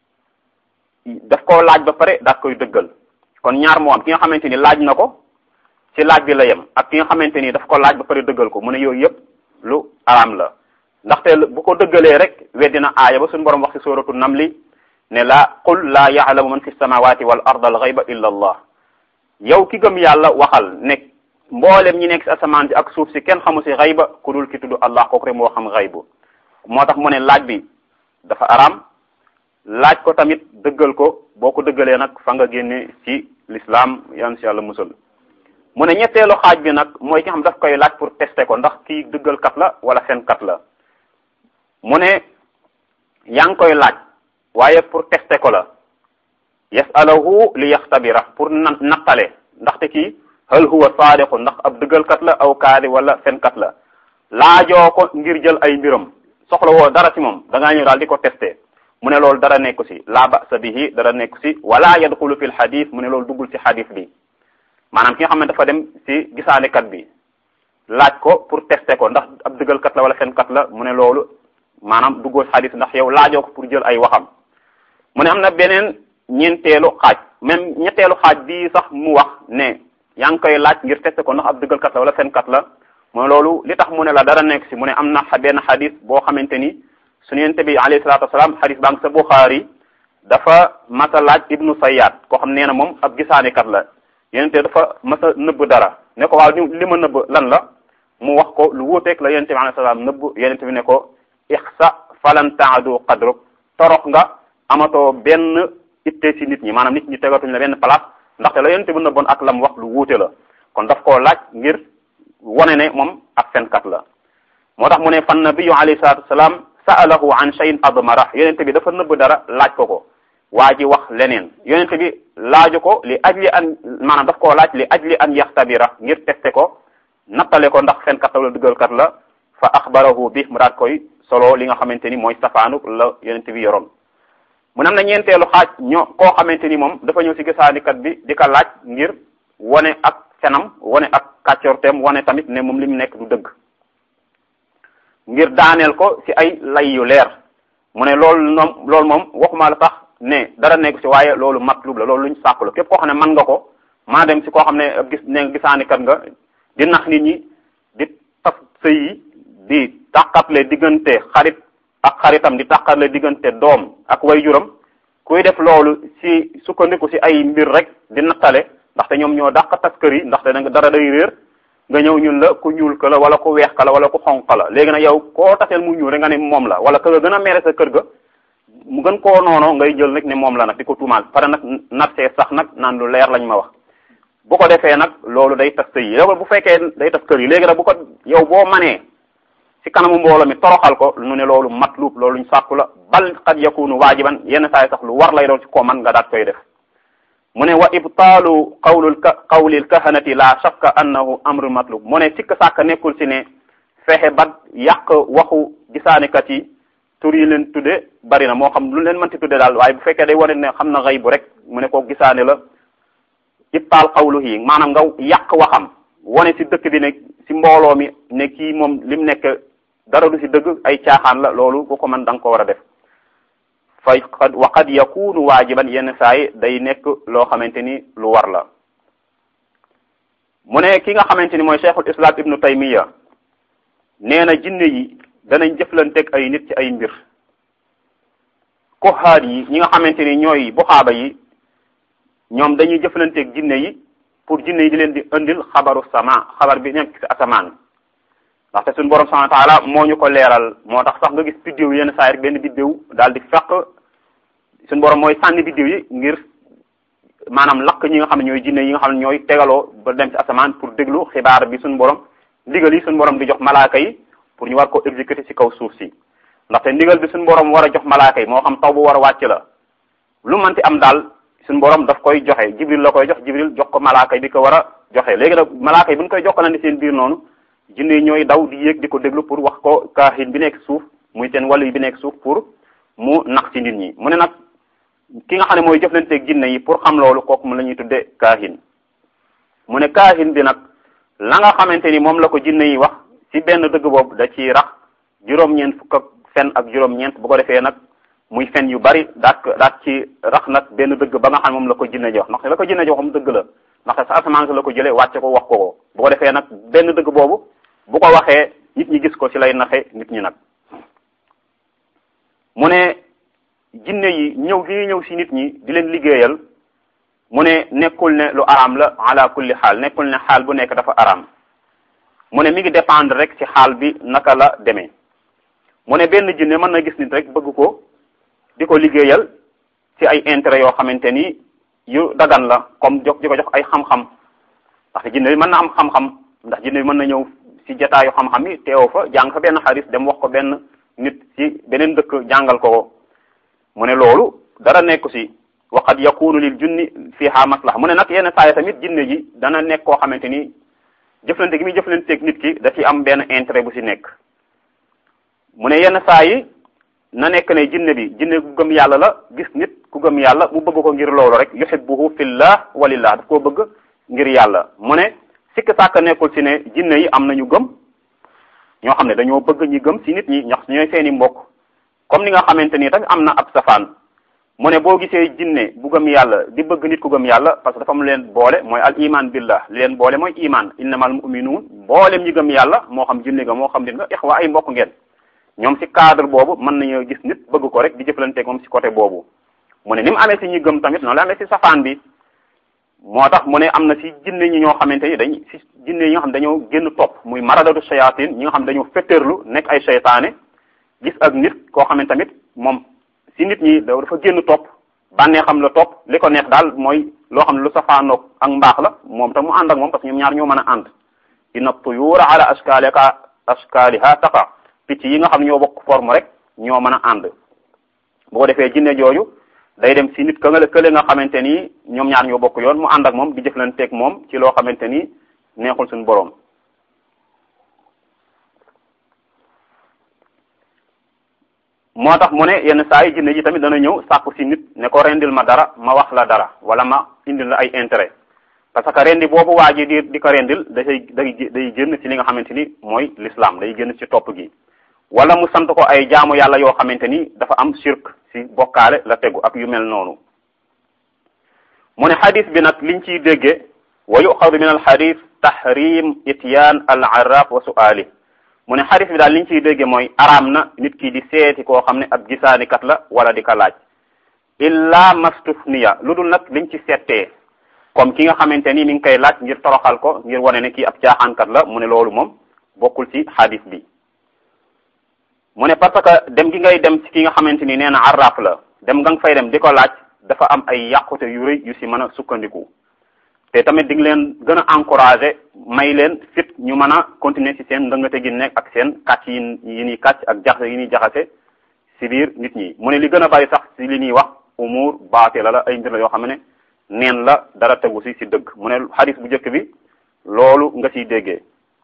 daf koo laaj ba pare daat koy dëggal kon ñaar moo am ki nga xamante ni laaj na ko ci laaj bi la yem ak ki nga xamante ni daf ko laaj ba pare dëggal ko mu ne yooyu yëpp lu araam la ndaxte bu ko dëggalee rek weddi na aaya ba suñu borom wax ci suratu namli ne la qul laa yaalamu man fi samawati wal ard al ghayba illa allah yow ki gëm yàlla waxal ne mboolem ñi nekk ci asamaan si ak suuf si kenn xamu si xayba ku dul ki tudd allah kooku rek moo xam xaybu moo tax mu ne laaj bi dafa araam laaj ko tamit dëggal ko boo ko dëggalee nag fa nga génne ci l'islam yan si yàlla musal mu ne ñetteelu xaaj bi nag mooy ki nga xam daf koy laaj pour tester ko ndax kii dëggal kat la wala fen kat la mu ne yaa ngi koy laaj waaye pour tester ko la yasalahu li yaxtabira pour na nattale ndaxte kii hal huwa saadiqu ndax ab dëggalkat la aw kaadi wala fenkat la laajoo ko ngir jël ay mbiram soxla woo dara ci moom da ngaa ñëw daal di ko testé mu ne loolu dara nekku si la ba'sa bihi dara nekku si wala yadxulu fi l xadis mu ne loolu duggul ci xadis bi maanaam ki nga xam ne dafa dem si gisaanekat bi laaj ko pour testé ko ndax ab dëggalkat la wala fenkat la mu ne loolu maanaam duggoo si xadis ndax yow laajoo ko pour jël ay waxam mu ne am na beneen ñeenteelu xaaj même ñetteelu xaaj bii sax mu wax ne yaa ngi koy laaj ngir testé ko ndax ab dëggalkat la wala fenkat la mooy loolu li tax mu ne la dara nekk si mu ne am na benn xadis boo xamante ni suñu yonent bi alayhi salaatu wasalaam xadis baa ngi sa Buxaari dafa masa laaj ibnu Sayyad koo xam nee na moom ab gisaanekat la yonente dafa masa nëbb dara ne ko waaw li ma nëbb lan la mu wax ko lu wuuteeg la yonente bi alayhi salaam nëbb yonente bi ne ko ixsa falan taadu qadruk torox nga amatoo benn itte si nit ñi maanaam nit ñi tegatuñ la benn place ndaxte la yonente bi nëbboon ak lam wax lu wuute la kon daf koo laaj ngir wone ne moom ak fenkat la moo tax mu ne fan nabiyu alayhi salatu wasalaam sa'alahu an shay'in admara yonente bi dafa nëbb dara laaj ko ko waa ji wax leneen yonente bi laaju ko li ajli an maanaam daf koo laaj li ajli an yaxtabira ngir teste ko nattale ko ndax fenkat la wala dëggalkat la fa axbarahu bi mu daat koy solo li nga xamante ni mooy safaanu la yonente bi yoroon mu ne am na ñeenteelu xaaj ñoo koo xamante ni moom dafa ñëw si gisaanikat bi di ko laaj ngir wane ak fenam wane ak kàccorteem wane tamit ne moom li mu nekk du dëgg ngir daaneel ko si ay lay yu leer mu ne loolu moom loolu moom waxuma la sax ne dara nekk si waaye loolu matlub la loolu luñ sàkku la képp koo xam ne mën nga ko maa dem si koo xam ne gis ne gisaanikat nga di nax nit ñi di tas sëy yi di tàqatle diggante xarit ak xaritam di tàqatle diggante doom ak wayjuram kuy def loolu si sukkandiku si ay mbir rek di nattale ndaxte ñoom ñoo dàq tas kër yi ndaxte da nga dara day réer nga ñëw ñun la ku ñuul ka la wala ku weex ka la wala ku xonq la léegi nag yow koo taseel mu ñuul rek nga ne moom la wala ka nga gën a mere sa kër ga mu gën koo noonoo ngay jël nag ne moom la nag di ko tuumaal pare nag nattee sax nag naan lu leer lañ ma wax bu ko defee nag loolu day tas sëy yi yow bu fekkee day tas kër yi léegi nag bu ko yow boo manee ci kanamu mbooloo mi toroxal ko nu ne loolu matlub loolu ñu sàkku la bal qad yakunu waajiban yenn saa yi sax lu war lay doon ci koo man nga daat koy def mu ne wa ibtaalu qawlul qawlil kahanati la shakka annahu amru matlub mu ne sikk sàkk nekkul ci ne fexe ba yàq waxu gisaanikat yi tur yi leen tudde bari na moo xam lu leen mënti tudde daal waaye bu fekkee day wane ne xam na xëy bu rek mu ne ko gisaane la ibtaal qawlu yi maanaam nga yàq waxam wane ci dëkk bi ne ci mbooloo mi ne kii moom lim nekk dara du ci dëgg ay caaxaan la loolu ku ko mën da nga ko war a def fay wa qad yakunu waajiban yenn saa yi day nekk loo xamante ni lu war la mu ne ki nga xamante ni mooy cheikhul islam ibnu taymiya nee na jinne yi danañ jëflanteeg ay nit ci ay mbir koxaat yi ñi nga xamante ni ñooy buxaaba yi ñoom dañuy jëflanteeg jinne yi pour jinne yi di leen di indil xabaru sama xabar bi nekk ci asamaan ndaxte suñu borom subhanahu wa taala moo ñu ko leeral moo tax sax nga gis biddiw yenn saa rek benn biddiw daal di fekk suñu borom mooy sànni biddiw yi ngir maanaam lakk ñi nga xam ne ñooy jinne yi nga xam ne ñooy tegaloo ba dem ci asamaan pour déglu xibaar bi suñu borom ndigal yi suñu borom di jox malaaka yi pour ñu war ko exécuter ci kaw suuf si ndaxte ndigal bi suñu borom war a jox malaaka yi moo xam taw bu war a wàcc la lu mënti am daal suñu borom daf koy joxe jibril la koy jox jibril jox ko malaaka yi di ko war a joxe léegi nag malaaka yi bu ñu koy jokkalante seen biir noonu jinne yi ñooy daw di yéeg di ko déglu pour wax ko kaahin bi nekk suuf muy seen wàllu yi bi nekk suuf pour mu nax ci nit ñi mu ne nag ki nga xam ne mooy jëflanteeg jinne yi pour xam loolu kooku mu la ñuy tudde kaahin mu ne kaahin bi nag la nga xamante ni moom la ko jinne yi wax ci benn dëgg boobu da ci rax juróom-ñeent fukk ak fen ak juróom-ñeent bu ko defee nag muy fen yu bari daat daat ci rax nag benn dëgg ba nga xam ne moom la ko jinne ji wax ndaxte la ko jinne ji wax moom dëgg la ndaxte sa asamaan sa la ko jëlee wàcce ko wax ko ko bu ko defee nag benn dëgg boobu bu ko waxee nit ñi gis ko ci lay naxe nit ñi nag mu ne jinne yi ñëw gi ñëw ci nit ñi di leen liggéeyal mu ne nekkul ne lu araam la ala kulli xaal nekkul ne xaal bu nekk dafa araam mu ne mi ngi dépendre rek ci xaal bi naka la demee mu ne benn jinne mën na gis nit rek bëgg ko di ko liggéeyal ci ay intérêt yoo xamante ni yu dagan la comme jox di ko jox ay xam-xam ndax jinne bi mën na am xam-xam ndax jinne bi mën na ñëw ci jataayu xam-xam yi teew fa jàng fa benn xadis dem wax ko benn nit ci beneen dëkk jàngal ko ko mu ne loolu dara nekku ci waqad yakunu lil junni fiha maslaha mu ne nag yenn saa yi tamit jinne ji dana nekk koo xamante ni jëflante gi muy jëflanteeg nit ki da ci am benn intérêt bu ci nekk mu ne yenn saa yi na nekk ne jinne bi jinne ku gëm yàlla la gis nit ku gëm yàlla mu bëgg ko ngir loolu rek yuhibbuhu fillah walillah daf koo bëgg ngir yàlla mu ne sikk sàkk nekkul ci ne jinne yi am nañu gëm ñoo xam ne dañoo bëgg ñi gëm ci nit ñi ñax ñooy seeni mbokk comme ni nga xamante ni tamit am na ab safaan mu ne boo gisee jinne bu gëm yàlla di bëgg nit ku gëm yàlla parce que dafa mu leen boole mooy al iman billah li leen boole mooy iman innamal mu'minun boolem ñi gëm yàlla moo xam jinne nga moo xam nit nga ixwa ay mbokk ngeen ñoom ci cadre boobu mën nañoo gis nit bëgg ko rek di jëflanteeg moom ci côté boobu mu ne ni mu amee ci ñi gëm tamit noonu la amee ci safaan bi moo tax mu ne am na ci jinne ñi ñoo xamante ni dañ ci jinne yi nga xam dañoo génn topp muy maradatu shayatin ñi nga xam dañoo fetterlu nekk ay seytaane gis ak nit koo xam ne tamit moom ci nit ñi dafa génn topp bànnee xam la topp li ko neex daal mooy loo xam ne lu safaanoog ak mbaax la moom tam mu ànd ak moom parce que ñoom ñaar ñoo mën a ànd inna tuyura ala ashkalika ashkaliha taqa picc yi nga xam ne ñoo bokk forme rek ñoo mën a ànd bu ko defee jinne jooju day dem ci nit ka nga kële nga xamante ni ñoom ñaar ñoo bokk yoon mu ànd ak moom di jëflanteeg moom ci loo xamante ni neexul suñu boroom moo tax mu ne yenn saa yi jinne ji tamit dana ñëw sàkku ci nit ne ko rendil ma dara ma wax la dara wala ma indil la ay intérêt parce que rendi boobu waa ji di di ko rendil dafay day day génn ci li nga xamante ni mooy l'islam day génn ci topp gi wala mu sant ko ay jaamu yàlla yoo xamante ni dafa am shirk ci bokkaale la tegu ak yu mel noonu mu ne xadis bi nag liñ ciy dégge wa yuxadu min al xadis tahrim ityaan al arraf wa su'ali mu ne xadis bi daal liñ ciy dégge mooy araam na nit ki di seeti koo xam ne ab gisaanikat la wala di ka laaj illa mastufniya lu dul nag liñ ci settee comme ki nga xamante ni mi ngi koy laaj ngir toroxal ko ngir wane ne kii ab caaxaankat la mu ne loolu moom bokkul ci xadis bi mu ne parce que dem gi ngay dem ci ki nga xamante ni nee na arraf la dem nga fay dem di ko laaj dafa am ay yàqute yu rëy yu si mën a sukkandiku te tamit di nga leen gën a encouragé may leen fit ñu mën a continuer ci seen ndëngate gi nekk ak seen kàcc yi yi ñuy kàcc ak jaxase yi ñuy jaxase si biir nit ñi mu ne li gën a bari sax si li ñuy wax umur baatila la ay mbir la yoo xam ne neen la dara tegu si si dëgg mu ne xadis bu njëkk bi loolu nga siy déggee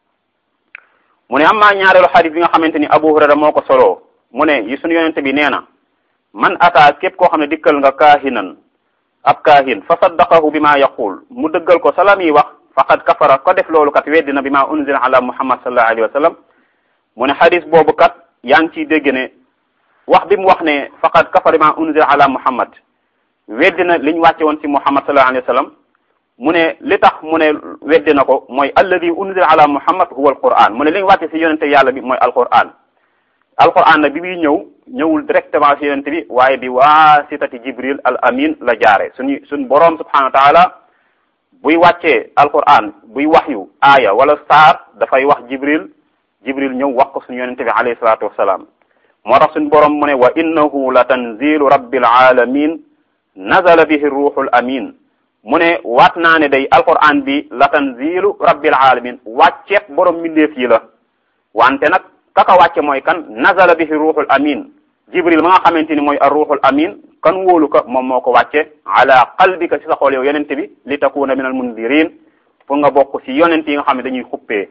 mu ne am maa ñaareelu xadis bi nga xamante ni Abu Hurayra moo ko soloo mu ne yi suñu yonente bi nee na man ata képp koo xam ne dikkal nga kaahinan ab kaahin fa saddaqahu bi ma yaqul mu dëggal ko salam yi wax faqad kafara ko def loolu kat weddina bi ma unzila ala muhammad sallallahu alayhi wa sallam mu ne xadis boobu kat yaa ngi ciy dégg ne wax bi mu wax ne faqad kafara bi ma unzila ala muhammad weddina liñ wàcce woon ci muhammad sallallahu alayhi wa sallam mu ne li tax mu ne weddi na ko mooy alladi unzila ala muhammad huwa alquran mu ne li ñu wàcce ci yonente yàlla bi mooy alquran alquran nag bi muy ñëw ñëwul directement ci yonente bi waaye bi waasitati jibril al amin la jaare suñu suñ boroom subhanahu wa taala buy wàccee alquran buy waxyu aaya wala saar dafay wax jibril jibril ñëw wax ko suñu yonente bi alayhi salatu wassalam moo tax suñu boroom mu ne wa innahu la tanzilu rabbil alamin nazala bihi ruhul amin mu ne waat naa ne day alquran bi la tanzilu rabbil alamin wàcceet borom mbindeef yi la wante nag kaka wàcce mooy kan nazala bihi ruuxul amin jibril ma nga xamante ni mooy ar ruuxul amin kan wóolu ko moom moo ko wàcce ala qalbika ci sa xool yow yonente bi li takuna min al mundirin pour nga bokk ci yonent yi nga xam ne dañuy xuppee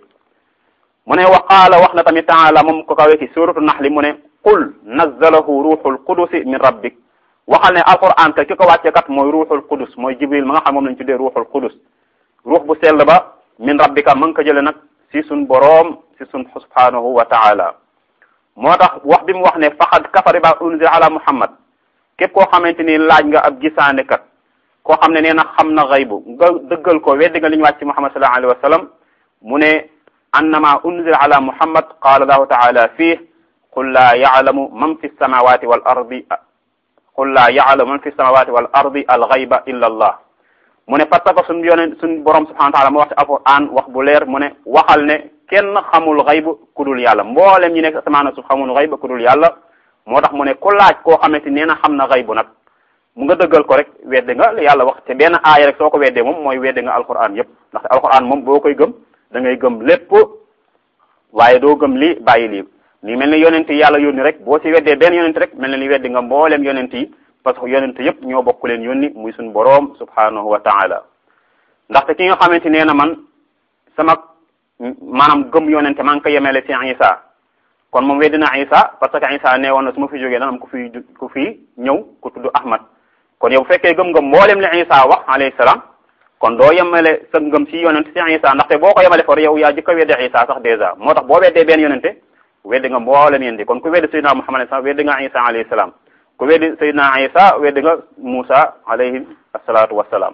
mu ne wa qaala wax na tamit taala moom ko kawee ci suratu naxli mu ne qul nazalahu ruuxul qudusi min rabbik waxal ne alquran ka ki ko wàcce kat mooy ruuxul qudus mooy jibril ma nga xam moom lañ tuddee ruuxul qudus ruux bu sell ba min rabbika ma nga ko jële nag si sun boroom si sun subhanahu wa taala moo tax wax bi mu wax ne faqad kafara ba unzila ala muhammad képp koo xamante ni laaj nga ab gisaane kat koo xam ne nee na xam na xaybu nga dëggal ko weddi nga li ñu wàcc ci muhammad sallallahu alayhi wa sallam mu ne annama unzila ala muhammad qala allahu taala fih qul la ya'lamu man fi samawati wal ardi qul la ya'lamu man fi samawati wal ardi al ghayba illa allah mu ne parce que suñ yoneen suñ borom subhanahu wa taala moo wax ci alquran wax bu leer mu ne waxal ne kenn xamul xayb ku dul yàlla mboolem ñi nekk asamaan suuf xamul xayb ku dul yàlla moo tax mu ne ku laaj koo xamante nee na xam na xaybu nag mu nga dëggal ko rek weddi nga yàlla wax te benn aaya rek soo ko weddee moom mooy weddi nga alquran yépp ndaxte alquran moom boo koy gëm da ngay gëm lépp waaye doo gëm lii bàyyi lii li mel ni yonent yi yàlla yónni rek boo ci weddee benn yonent rek mel na ni weddi nga mbooleem yonent yi parce que yonent yépp ñoo bokk leen yónni muy suñu boroom subhanahu wa taala ndaxte ki nga xamante nee na man sama maanaam gëm yonente maa ngi ko yemele ci Isa kon moom weddi na Isa parce que Isa nee woon na su ma fi jógee dana am ku fi ku fi ñëw ku tudd Ahmad kon yow bu fekkee gëm nga mboolem li Isa wax alayhi salaam kon doo yemale sa ngëm ci yonente ci Isa ndaxte boo ko yemale for yow yaa jëkk a weddi Isa sax dèjà moo tax boo weddee benn yonente weddi nga mboolem yéen di kon ku weddi Seydina Muhammad sax weddi nga Isa alayhi salaam ku weddi Seydina Isa weddi nga Musa alayhi asalaatu wassalaam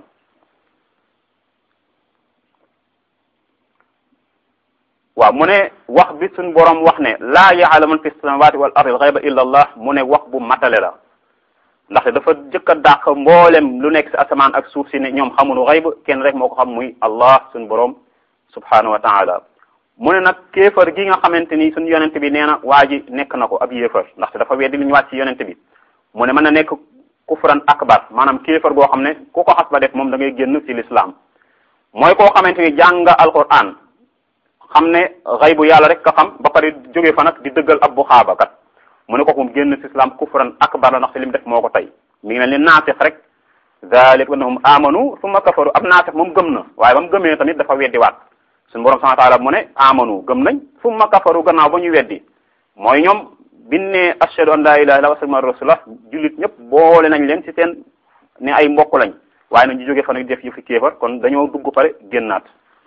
waaw mu ne wax bi suñ borom wax ne laa yaalamu man fi samawati wal ardi xayba illa allah mu ne wax bu matale la ndaxte dafa jëkk a dàq mboolem lu nekk si asamaan ak suuf si ne ñoom xamunu xayb kenn rek moo ko xam muy allah suñ borom subhanahu wa taala mu ne nag kéefar gi nga xamante ni suñ yonent bi nee na waa ji nekk na ko ab yéefar ndaxte dafa weddi li ñu wàcc ci yonent bi mu ne mën na nekk kufran akbar maanaam kéefar goo xam ne ku ko xas ba def moom da ngay génn ci l'islam mooy koo xamante ni jàng nga alquran xam ne xaybu yàlla rek ka xam ba pare jóge fa nag di dëggal ab bu xaaba kat mu ne ko moom génn ci islam kufran akbar la ndax ci li mu def moo ko tey mi ngi mel ni naafix rek zalik annahum amanu summa kafaru ab naafix moom gëm na waaye ba mu gëmee tamit dafa weddiwaat suñu borom subhanahu wa taala mu ne amanu gëm nañ summa kafaru gannaaw ba ñu weddi mooy ñoom biñ ne ashhadu an la ilaha illa wa sallallahu rasulullah jullit ñëpp boole nañ leen ci seen ne ay mbokk lañ waaye nag ñu jóge fa nag def yu fi kéefar kon dañoo dugg pare génnaat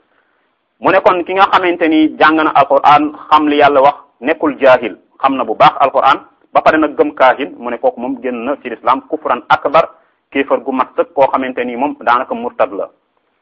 mu ne kon ki nga xamante ni jàng na alquran xam li yàlla wax nekkul jaahil xam na bu baax alquran ba pare nag gëm kaahin mu ne kooku moom génn na ci l'islam kufran akbar kéefar gu mat sëkk koo xamante ni moom daanaka murtad la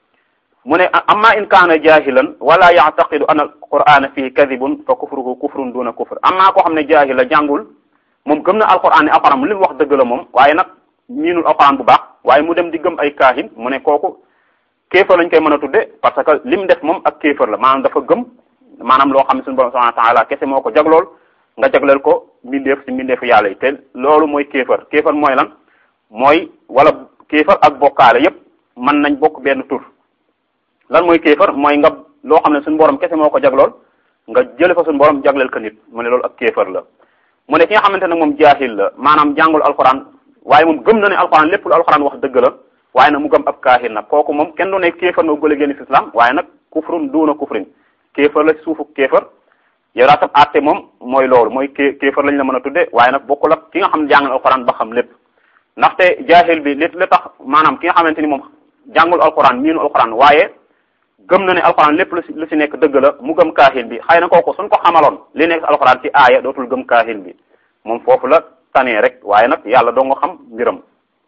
mu ne amma in kaana jahilan wala yactaqidu an alqur'ana fihi kadibun fa kufruhu kufrun duna kufr amma koo xam ne jaahil la jàngul moom gëm na alquran ne alquran li mu wax dëgg la moom waaye nag miinul alquran bu baax waaye mu dem di gëm ay kaahin mu ne kooku kéefar lañ koy mën a tudde parce que lim def moom ak kéefar la maanaam dafa gëm maanaam loo xam ne suñu borom subhanahu wa taala kese moo ko jaglool nga jagleel ko mbindeef si mbindeefu yàlla yi te loolu mooy kéefar kéefar mooy lan mooy wala kéefar ak bokkaale yépp mën nañ bokk benn tur lan mooy kéefar mooy nga loo xam ne suñu borom kese moo ko jaglool nga jële fa suñu borom jagleel ko nit mu ne loolu ak kéefar la mu ne ki nga xamante ne moom jaahil la maanaam jàngul alxuraan waaye moom gëm na ne alxuraan lépp lu alxuraan wax dëgg la waaye nag mu gëm ab kaahir nag kooku moom kenn du ne kéefar nga gële génn ci islam waaye nag kufrun duuna kufrin kéefar la suufu kéefar yow daa sab àtte moom mooy loolu mooy ké kéefar lañ la mën a tudde waaye nag bokkul ak ki nga xam ne jàngal alxuraan ba xam lépp ndaxte jaahil bi li li tax maanaam ki nga xamante ni moom jàngul alxuraan miinu alxuraan waaye gëm na ne alxuraan lépp lu si lu si nekk dëgg la mu gëm kaahil bi xëy na kooku suñ ko xamaloon li nekk alxuraan ci aaya dootul gëm kaahil bi moom foofu la tanee rek waaye nag yàlla doo nga xam mbiram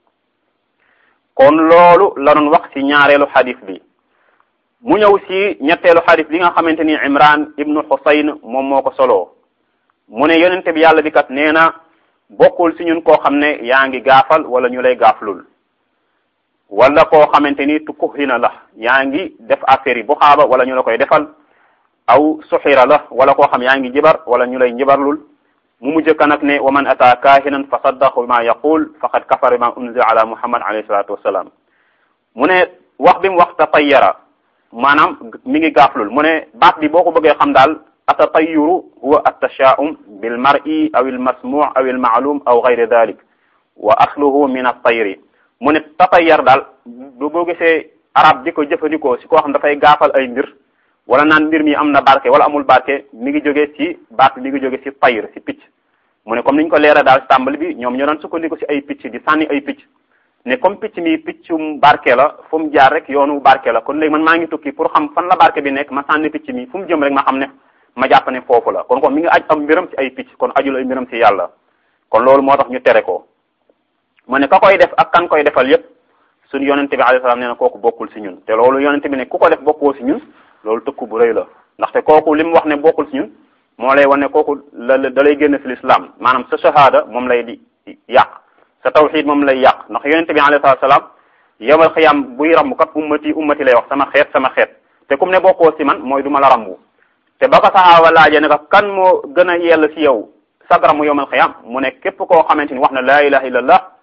kon loolu la doon wax ci ñaareelu xadis bi mu ñëw ci ñetteelu xadis bi nga xamante ni imran ibnu xusayn moom moo ko soloo mu ne yonente bi yàlla bi kat nee na bokkul ci ñun koo xam ne yaa ngi gaafal wala ñu lay gaaflul wala koo xamante ni tukuhina la yaa ngi def affaire yi bu xaaba wala ñu la koy defal aw suxira la wala koo xam yaa ngi jibar wala ñu lay njibarlul mu mujj ka nag ne wa man ata kaahinan fa saddaqu bima yaqul faqad kafara bima unzila ala muhammad alayhi salatu wassalam mu ne wax bi mu wax tatayyara maanaam mi ngi gaaflul mu ne baat bi boo ko bëggee xam daal atatayyuru huwa attashaa'um bil mar'i aw il masmu' aw il ma'lum aw ghayri dhalik wa asluhu min at-tayri mu ne tatayyar daal boo gisee arab di ko jëfandikoo si koo xam dafay gaafal ay mbir wala naan mbir mi am na barke wala amul barke mi ngi jóge ci baat mi ngi jóge ci tayr ci picc mu ne comme niñ ko leera daal tàmbali bi ñoom ñoo doon sukkandiku ci ay picc di sànni ay picc ne comme picc mi piccum barke la fu mu jaar rek yoonu barke la kon léegi man maa ngi tukki pour xam fan la barke bi nekk ma sànni picc mi fu mu jëm rek ma xam ne ma jàpp ne foofu la kon kon mi ngi aj am mbiram ci ay picc kon ajul ay mbiram ci yàlla kon loolu moo tax ñu tere ko mu ne ka koy def ak kan koy defal yépp suñu yonente bi alayhi salaam nee na kooku bokkul ci ñun te loolu yonente bi ne ku ko def bokkoo ci ñun loolu tëkku bu rëy la ndaxte kooku li mu wax ne bokkul ci ñun moo lay wane kooku la da lay génn ci l'islam maanaam sa shahada moom lay di yàq sa tawxid moom lay yàq ndax yonente bi alayhi salaam yawmal xiyam buy rambu kat ummati ummati lay wax sama xeet sama xeet te comme ne bokkoo ci man mooy du ma la rambu te ba ko saxaaba laajee ne ko kan moo gën a yell ci yow sagramu yawmal xiyam mu ne képp koo xamante ni wax na laa ilaha illallah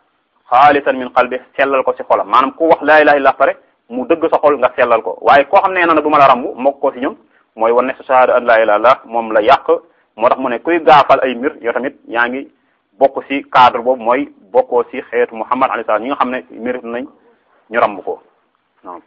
xaalisan min qalbi sellal ko si xolam maanaam ku wax laa ilaha illa pare mu dëgg sa xol nga sellal ko waaye koo xam ne na du ma la rambu mokk ko si ñun mooy wane sa shahada an laa ilaha illallah moom la yàq moo tax mu ne kuy gaafal ay mbir yow tamit yaa ngi bokk si cadre boobu mooy bokkoo si xeetu Muhammad alayhi salaam ñi nga xam ne mérite nañ ñu ramb ko waaw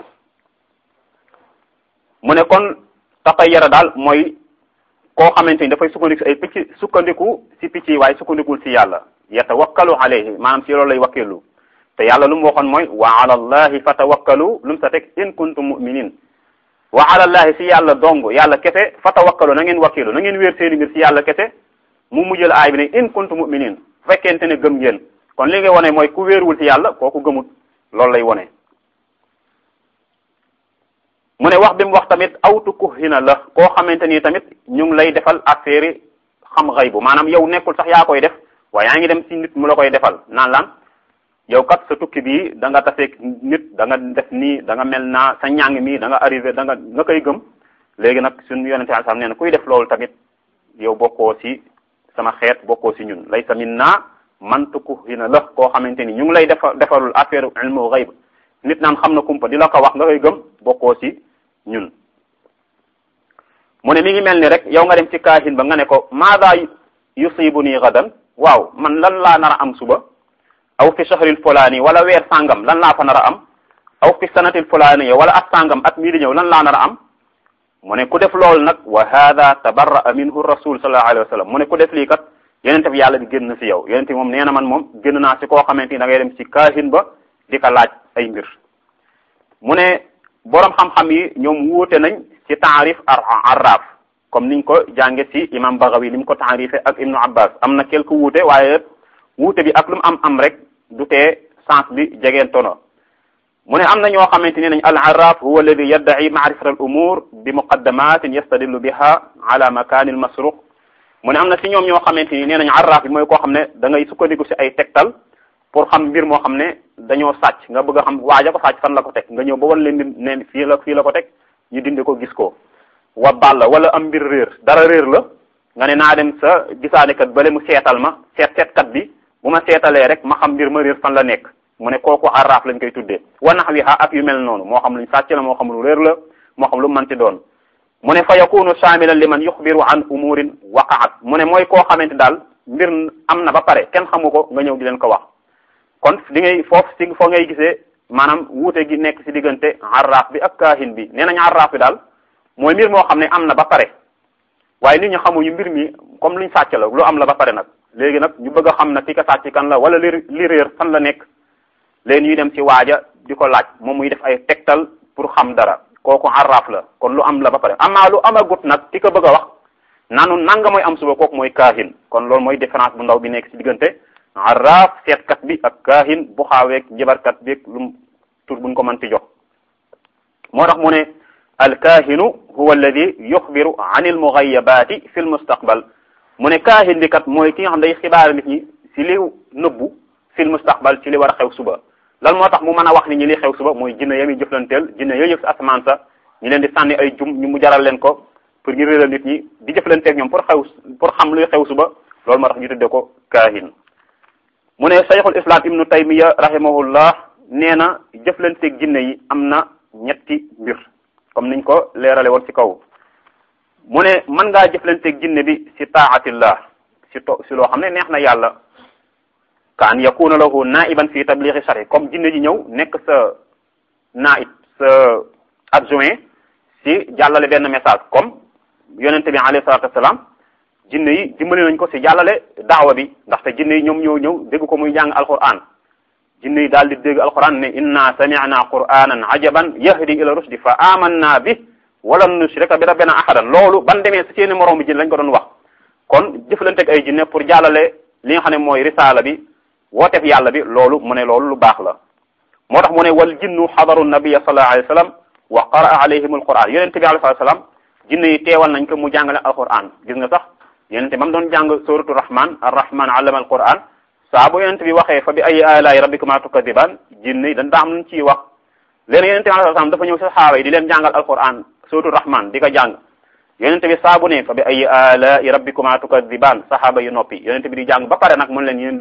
mu ne kon tatayyara daal mooy koo xamante ni dafay sukkandiku si ay picc sukkandiku si picc yi waaye sukkandikul si yàlla yatawakkalu alayhi maanaam si loolu lay wakkeelu te yàlla lu mu waxoon mooy wa ala allahi fatawakkalu lu mu sa teg in kuntum mu'minin wa ala allahi si yàlla dong yàlla kese fatawakkalu na ngeen wakkeelu na ngeen wéer seeni mbir si yàlla kese mu mujjël aay bi ne in kuntum mu'minin bu fekkente ne gëm ngeen kon li ngay wone mooy ku wéeruwul si yàlla kooku gëmut loolu lay wone mu ne wax bi mu wax tamit awtu kuhina la koo xamante ni tamit ñu ngi lay defal affaire xam xëy bu maanaam yow nekkul sax yaa koy def waaye yaa ngi dem si nit mu la koy defal naan lan yow kat sa tukki bii da nga taseeg nit da nga def nii da nga mel naa sa ñàng mi da nga arrivé da nga nga koy gëm léegi nag suñu yonente al sam nee na kuy def loolu tamit yow bokkoo si sama xeet bokkoo si ñun laysa minna man tukuhina la koo xamante ni ñu ngi lay defa defalul affaire ilmu xayb nit naan xam na kumpa di la ko wax nga koy gëm bokkoo si ñun mu ne mi ngi mel ni rek yow nga dem ci kaahin ba nga ne ko maada yusibu nii gadan waaw man lan laa nar a am suba aw fi shahril fulaani wala weer sàngam lan laa fa nar a am aw fi sanatil fulaani wala at sàngam at mii di ñëw lan laa nar a am mu ne ku def loolu nag wa hada tabarra'a minhu rasul sallallahu alayhi wa sallam mu ne ku def lii kat yonente bi yàlla bi génn na si yow yonente bi moom nee na man moom génn naa si koo xamante ni da ngay dem si kaahin ba di ko laaj ay mbir mu ne boroom xam-xam yi ñoom wuute nañ ci taarif arraf comme niñ ko jànge ci imam Baghawi ni mu ko taarife ak ibnu abbas am na quelque wuute waaye wuute bi ak lu mu am am rek du tee sens bi jegeen tono mu ne am na ñoo xamante ne nañ al arraf huwa alladi yadda'i ma'rifat al umur bi muqaddamatin yastadillu biha ala makani al masruq mu ne am na ci ñoom ñoo xamante ni nee nañ arraf bi mooy koo xam ne da ngay sukkandiku ci ay tegtal pour xam mbir moo xam ne dañoo sàcc nga bëgg a xam waaja ko sàcc fan la ko teg nga ñëw ba wan leen ne fii la fii la ko teg ñu dindi ko gis ko wa balla wala am mbir réer dara réer la nga ne naa dem sa gisaanekat bale mu seetal ma seet seetkat bi bu ma seetalee rek ma xam mbir ma réer fan la nekk mu ne kooku arraaf lañ koy tuddee wa nahwiha ak yu mel noonu moo xam luñ sàcc la moo xam lu réer la moo xam lu manti doon mu ne fa yakunu shamilan liman yuxbiru an umurin waqaat mu ne mooy koo xamante daal mbir am na ba pare kenn xamu ko nga ñëw di leen ko wax kon di ngay foofu si foo ngay gisee maanaam wuute gi nekk si diggante arraaf bi ak kaahin bi nee nañ arraaf bi daal mooy mbir moo xam ne am na ba pare waaye nit ñi xamuñu mbir mi comme luñ sàcc la lu am la ba pare nag léegi nag ñu bëgg a xam nag ki ka sàcc kan la wala li li réer fan la nekk léegi ñuy dem ci waaja di ko laaj moom muy def ay tegtal pour xam dara kooku arraaf la kon lu am la ba pare amaa lu amagut nag ki ko bëgg a wax naanu nanga mooy am suba kooku mooy kaahin kon loolu mooy différence bu ndaw bi nekk si diggante arraaf seetkat bi ak kaahin bu xaaweeg jabarkat bi lu tur buñ ko mënti jox moo tax mu ne alkaahinu huwa alladi yuxbiru an almugayabaati fi lmustaqbal mu ne kaahin bi kat mooy ki nga xam day xibaar nit ñi si li nëbbu fi lmustaqbal ci li war a xew suba lan moo tax mu mën a wax ni ñi li xew suba mooy jinne yami jëflanteel jinne yooyu yëg si asamaan sa ñu leen di sànni ay jum ñu mu jaral leen ko pour ñu réeral nit ñi di jëflanteeg ñoom pour xew pour xam luy xew suba loolu moo tax ñu tudde ko kaahin mu ne cheikhul islam ibnu taymiya rahimahullah nee na jëflanteeg jinne yi am na ñetti mbir comme niñ ko leerale woon ci kaw mu ne mën ngaa jëflanteeg jinne bi ci taatillah ci to ci loo xam ne neex na yàlla ka an yakuna lahu naiban fi tablighi shari comme jinne ji ñëw nekk sa naib sa adjoint ci jàllale benn message comme yonente bi alayhi salatu wassalam jinne yi dimbali nañ ko ci jàllale daawa bi ndaxte jinne yi ñoom ñoo ñëw dégg ko muy jàng alquran jinne yi daal di dégg alquran ne inna sami'na qur'anan ajaban yahdi ila rushdi fa amanna bi walan nushrika bi rabbina ahadan loolu ban demee ci seeni moroom bi jinne lañ ko doon wax kon jëflanteeg ay jinne pour jàllale li nga xam ne mooy risaala bi wooteef yàlla bi loolu mu ne loolu lu baax la moo tax mu ne wal jinnu xadaru nabiyya sallallahu alayhi wa sallam wa qaraa alayhim alquran yonente bi alayhi salaam jinne yi teewal nañ ko mu jàngale alquran gis nga sax yonente ba mu doon jàng suratu rahman arrahman allama alquran saa bu yonente bi waxee fa bi ay alaay rabbikuma tukadiban jinne yi dañ daa am luñ ciy wax leen yonente bi alayhi salaam dafa ñëw si saxaaba yi di leen jàngal alquran suratu rahman di ko jàng yonente bi saa bu ne fa bi ay alaay rabbikuma tukadiban saxaaba yi noppi yonente bi di jàng ba pare nag mun leen yéen day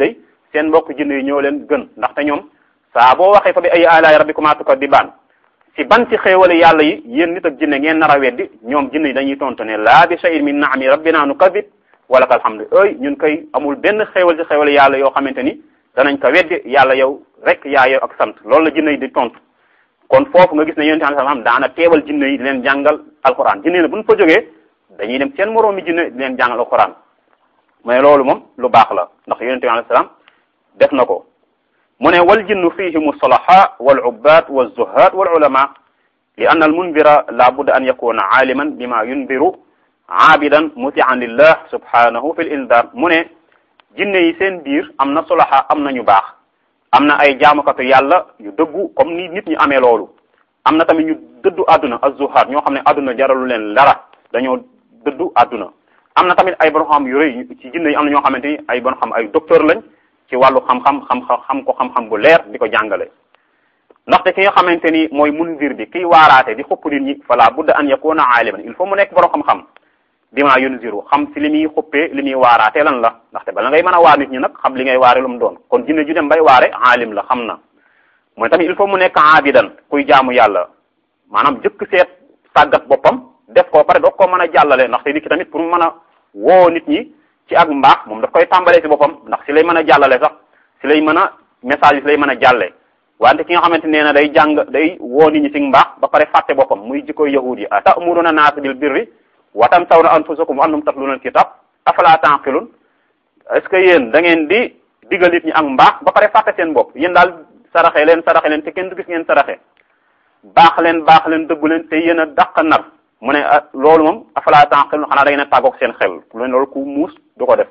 seen mbokk jinne yi ñoo leen gën ndaxte ñoom saa boo waxee fa bi ay alaay rabbikumaa tukazzibaan si ban ci xéewale yàlla yi yéen nit ak jinne ngeen nar a weddi ñoom jinne yi dañuy tontu ne laa bi shay'in min naami rabbina nukazib wala ka alhamdu ey ñun koy amul benn xéewal ci xéewale yàlla yoo xamante ni danañ ko weddi yàlla yow rek yaa yow ak sant loolu la jinne yi di tontu kon foofu nga gis ne yonente alayhi salaam daana teewal jinne yi di leen jàngal alquran jinne yi bu ñu fa jógee dañuy dem seen moroomi jinne di leen jàngal alquran mais loolu moom lu baax la ndax yonente alayhi salaam def na ko mu ne wal jinnu fihim solaha wal ubbat wal zuhad wal ulama li anna al munbira la budda an yakuna aaliman bima yunbiru aabidan mutian lillah subhanahu fi l indar mu ne jinne yi seen biir am na solaha am na ñu baax am na ay jaamukatu yàlla yu dëggu comme ni nit ñi amee loolu am na tamit ñu dëddu àdduna az-zuhaad ñoo xam ne àdduna jaralu leen dara dañoo dëddu àdduna am na tamit ay borom xam yu rëy ci jinne yi am na ñoo xamante ni ay borom xam ay docteur lañ ci wàllu xam-xam xam xam ko xam-xam bu leer di ko jàngale ndaxte ki nga xamante ni mooy munzir bi kiy waaraate di xupp nit ñi fala budda an yakuna aaliman il faut mu nekk borom xam-xam bima yunziru xam si li muy xuppee li muy waaraatee lan la ndaxte bala ngay mën a waar nit ñi nag xam li ngay waare lu mu doon kon jinne ju dem bay waare aalim la xam na mooy tamit il faut mu nekk aabidan kuy jaamu yàlla maanaam jëkk seet tàggat boppam def ko pare doog koo mën a jàllale ndaxte nit ki tamit pour mu mën a woo nit ñi ci ak mbaax moom daf koy tàmbalee si boppam ndax si lay mën a jàllale sax si lay mën a message yi si lay mën a jàllee wante ki nga xamante nee na day jàng day woo nit ñi si mbaax ba pare fàtte boppam muy jikkoy yahud yi atamuruna naas bil birri wa tansawna anfusakum wa antum tatluna alkitab afala taqilun est ce que yéen da ngeen di digal nit ñi ak mbaax ba pare fàtte seen bopp yéen daal saraxe leen saraxe leen te kenn du gis ngeen saraxe baax leen baax leen dëggu leen te yéen a dàq nar mu ne loolu moom afala taqilun xanaa da ngeen a tàggoog seen xel loolu ku muus du ko def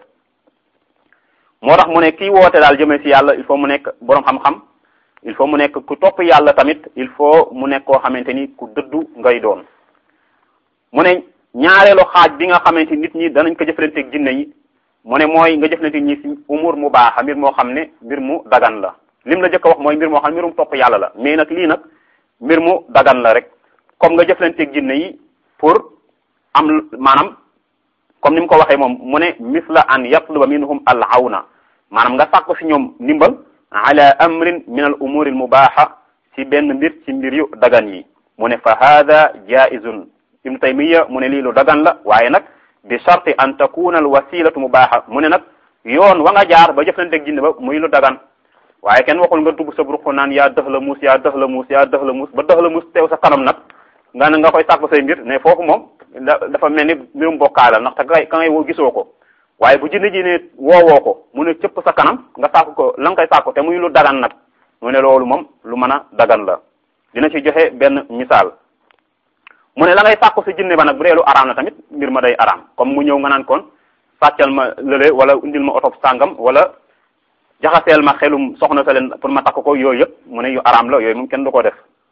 moo tax mu ne kii woote daal jëmee si yàlla il faut mu nekk boroom xam-xam il faut mu nekk ku topp yàlla tamit il faut mu nekk koo xamante ni ku dëddu ngay doon mu ne ñaareelu xaaj bi nga xamante nit ñi danañ ko jëflanteeg jinne yi mu ne mooy nga jëflanteeg ñi si umur mu baax mbir moo xam ne mbir mu dagan la lim la jëkk a wax mooy mbir moo xam ne mbirum topp yàlla la mais nag lii nag mbir mu dagan la rek comme nga jëflanteeg jinne yi pour am maanaam comme ni mu ko waxee moom mu ne misla an yatluba minhum al awna maanaam nga sàkku si ñoom ndimbal ala amrin min al umuri al mubaha si benn mbir ci mbir yu dagan yi mu ne fa hada jaizun ibnu taymiya mu ne lii lu dagan la waaye nag bi sharti an takuna al wasilatu mubaha mu ne nag yoon wa nga jaar ba jëflanteeg jinne ba muy lu dagan waaye kenn waxul nga dugg sa ruq naan yaa dëx la muus yaa dëx la muus yaa dëx la muus ba dëx la muus teew sa kanam nag nga ne nga koy sàkku say mbir ne foofu moom dafa mel ni mbirum bokkaay la ndaxte kay ka ngay woo gisoo ko waaye bu jinne ji ne woowoo ko mu ne cëpp sa kanam nga sàkku ko la nga koy sàkku te muy lu dagan nag mu ne loolu moom lu mën a dagan la dina ci joxe benn misaal mu ne la ngay sàkku sa jinne ba nag bu dee lu araam la tamit mbir ma day araam comme mu ñëw nga naan kon sàccal ma lële wala indil ma oto sàngam wala jaxaseel ma xelum soxna sa leen pour ma takk ko yooyu yëpp mu ne yu araam la yooyu moom kenn du ko def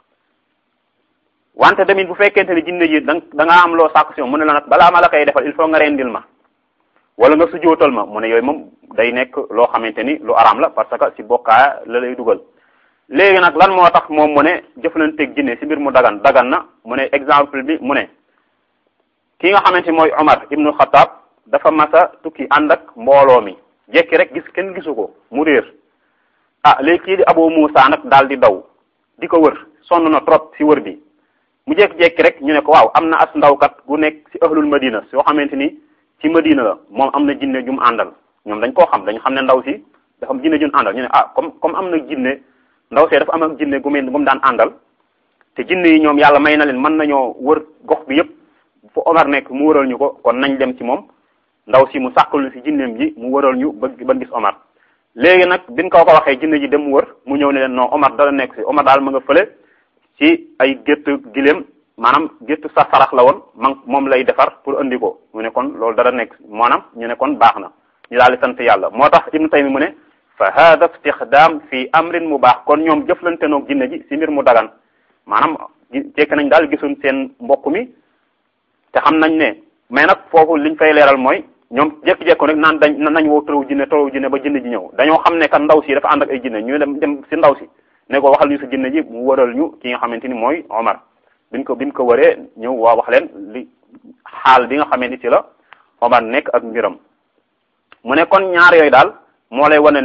wante tamit bu fekkente ne jinne ji da da nga am loo sàkku si mu ne la nag balaa ma la koy defal il faut nga rendil ma wala nga sujootal ma mu ne yooyu moom day nekk loo xamante ni lu araam la parce que si bokkaa la lay dugal léegi nag lan moo tax moom mu ne jëflanteeg jinne si mbir mu dagan dagan na mu ne exemple bi mu ne ki nga xamante mooy Omar ibnu Xataab dafa masa tukki ànd ak mbooloo mi jekki rek gis kenn gisu ko mu réer ah léegi kii di Abu Muusa nag daal di daw di ko wër sonn na trop si wër bi mu jekki-jekki rek ñu ne ko waaw am na as ndawkat gu nekk si ahlul madina soo xamante ni ci madina la moom am na jinne jum àndal ñoom dañ koo xam dañ xam ne ndaw si dafa am jinne jum àndal ñu ne ah comme comme am na jinne ndaw see dafa am ak jinne gu mel gu mu daan àndal te jinne yi ñoom yàlla may na leen mën nañoo wër gox bi yépp fu Omar nekk mu wëral ñu ko kon nañ dem ci moom ndaw si mu sàkkul si jinneem ji mu wëral ñu ba ba gis Omar léegi nag biñ ko ko waxee jinne ji dem mu wër mu ñëw ne leen non Omar dala nekk si Omar daal ma nga fële ci ay gétt giléem maanaam gétt sa sarax la woon man moom lay defar pour andi ko mu ne kon loolu dara nekk maanaam ñu ne kon baax na ñu daal di sant yàlla moo tax Ibnu Taymi mu ne fa hada istixdam fi amrin mu baax kon ñoom jëflante noog jinne ji si mbir mu dagan maanaam jekk nañ daal gisuñ seen mbokk mi te xam nañ ne mais nag foofu liñ fay leeral mooy ñoom jékki-jékko rek naan dañ nañ woo tëraw jinne tëraw jinne ba jinne ji ñëw dañoo xam ne kat ndaw si dafa ànd ak ay jinne ñu dem dem si ndaw si ne ko waxal ñu sa jinne ji mu wëral ñu ki nga xamante ni mooy Omar biñ ko biñ ko wëree ñëw waa wax leen li xaal bi nga xamante ni ci la Omar nekk ak mbiram mu ne kon ñaar yooyu daal moo lay wane ne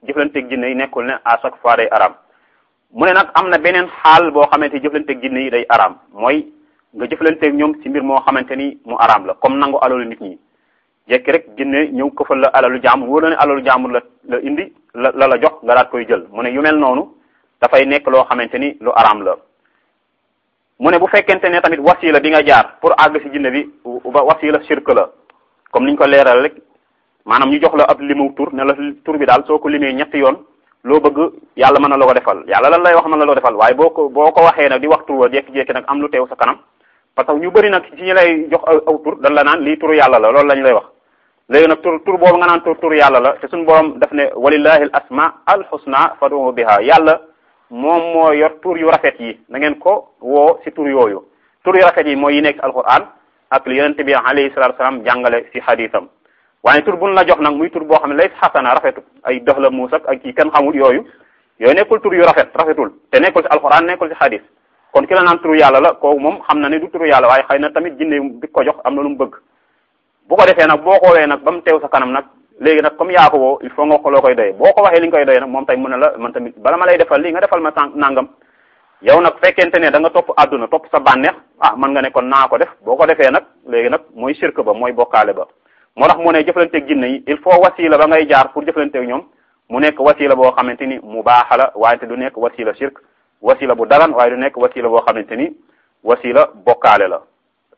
jëflanteeg jinne yi nekkul ne à chaque fois day araam mu ne nag am na beneen xaal boo xamante ni jëflanteeg jinne yi day araam mooy nga jëflanteeg ñoom ci mbir moo xamante ni mu araam la comme nangu alalu nit ñi jekki rek jinne ñëw këfal la alalu jaamur wóor la ne alalu jaamur la la indi la la la jox nga daat koy jël mu ne yu mel noonu dafay nekk loo xamante ni lu araam la mu ne bu fekkente ne tamit wasila bi nga jaar pour àgg ci jinne bi wasila shirk la comme niñ ko leeral rek maanaam ñu jox la ab limu tur ne la tur bi daal soo ko limee ñetti yoon loo bëgg yàlla mën na la ko defal yàlla lan lay wax mën na la ko defal waaye boo ko boo ko waxee nag di wax tur wa jékki-jékki nag am lu teew sa kanam parce que ñu bëri nag ci ñi lay jox aw tur dañ la naan lii turu yàlla la loolu lañ lay wax léegi nag tur tur boobu nga naan tur tur yàlla la te suñu borom daf ne walillahi al asma al husna fad'u biha yàlla moom moo yor tur yu rafet yi na ngeen ko woo ci tur yooyu tur yu rafet yi mooy yi nekk alquran ak li yonente bi alayhi salatu wasalam jàngale ci xadiisam waaye tur buñ la jox nag muy tur boo xam ne lay xasana rafetu ay dox la muus ak ay kii kenn xamul yooyu yooyu nekkul tur yu rafet rafetul te nekkul ci alquran nekkul ci xadis kon ki la naan turu yàlla la kooku moom xam na ne du turu yàlla waaye xëy na tamit jinne bi ko jox am na lu mu bëgg bu ko defee nag boo ko woowee nag ba mu teew sa kanam nag léegi nag comme yaa ko woo il faut nga ko loo koy doyee boo ko waxee li nga koy doyee nag moom tay mu ne la man tamit bala ma lay defal lii nga defal ma tànk nangam yow nag fekkente ne da nga topp àdduna topp sa bànneex ah man nga ne kon naa ko def boo ko defee nag léegi nag mooy shirk ba mooy bokkaale ba moo tax mu ne jëflanteeg jinne yi il faut wasila ba ngay jaar pour jëflanteeg ñoom mu nekk wasila boo xamante ni mu baax la waaye te du nekk wasila shirk wasila bu dagan waaye du nekk wasila boo xamante ni wasila bokkaale la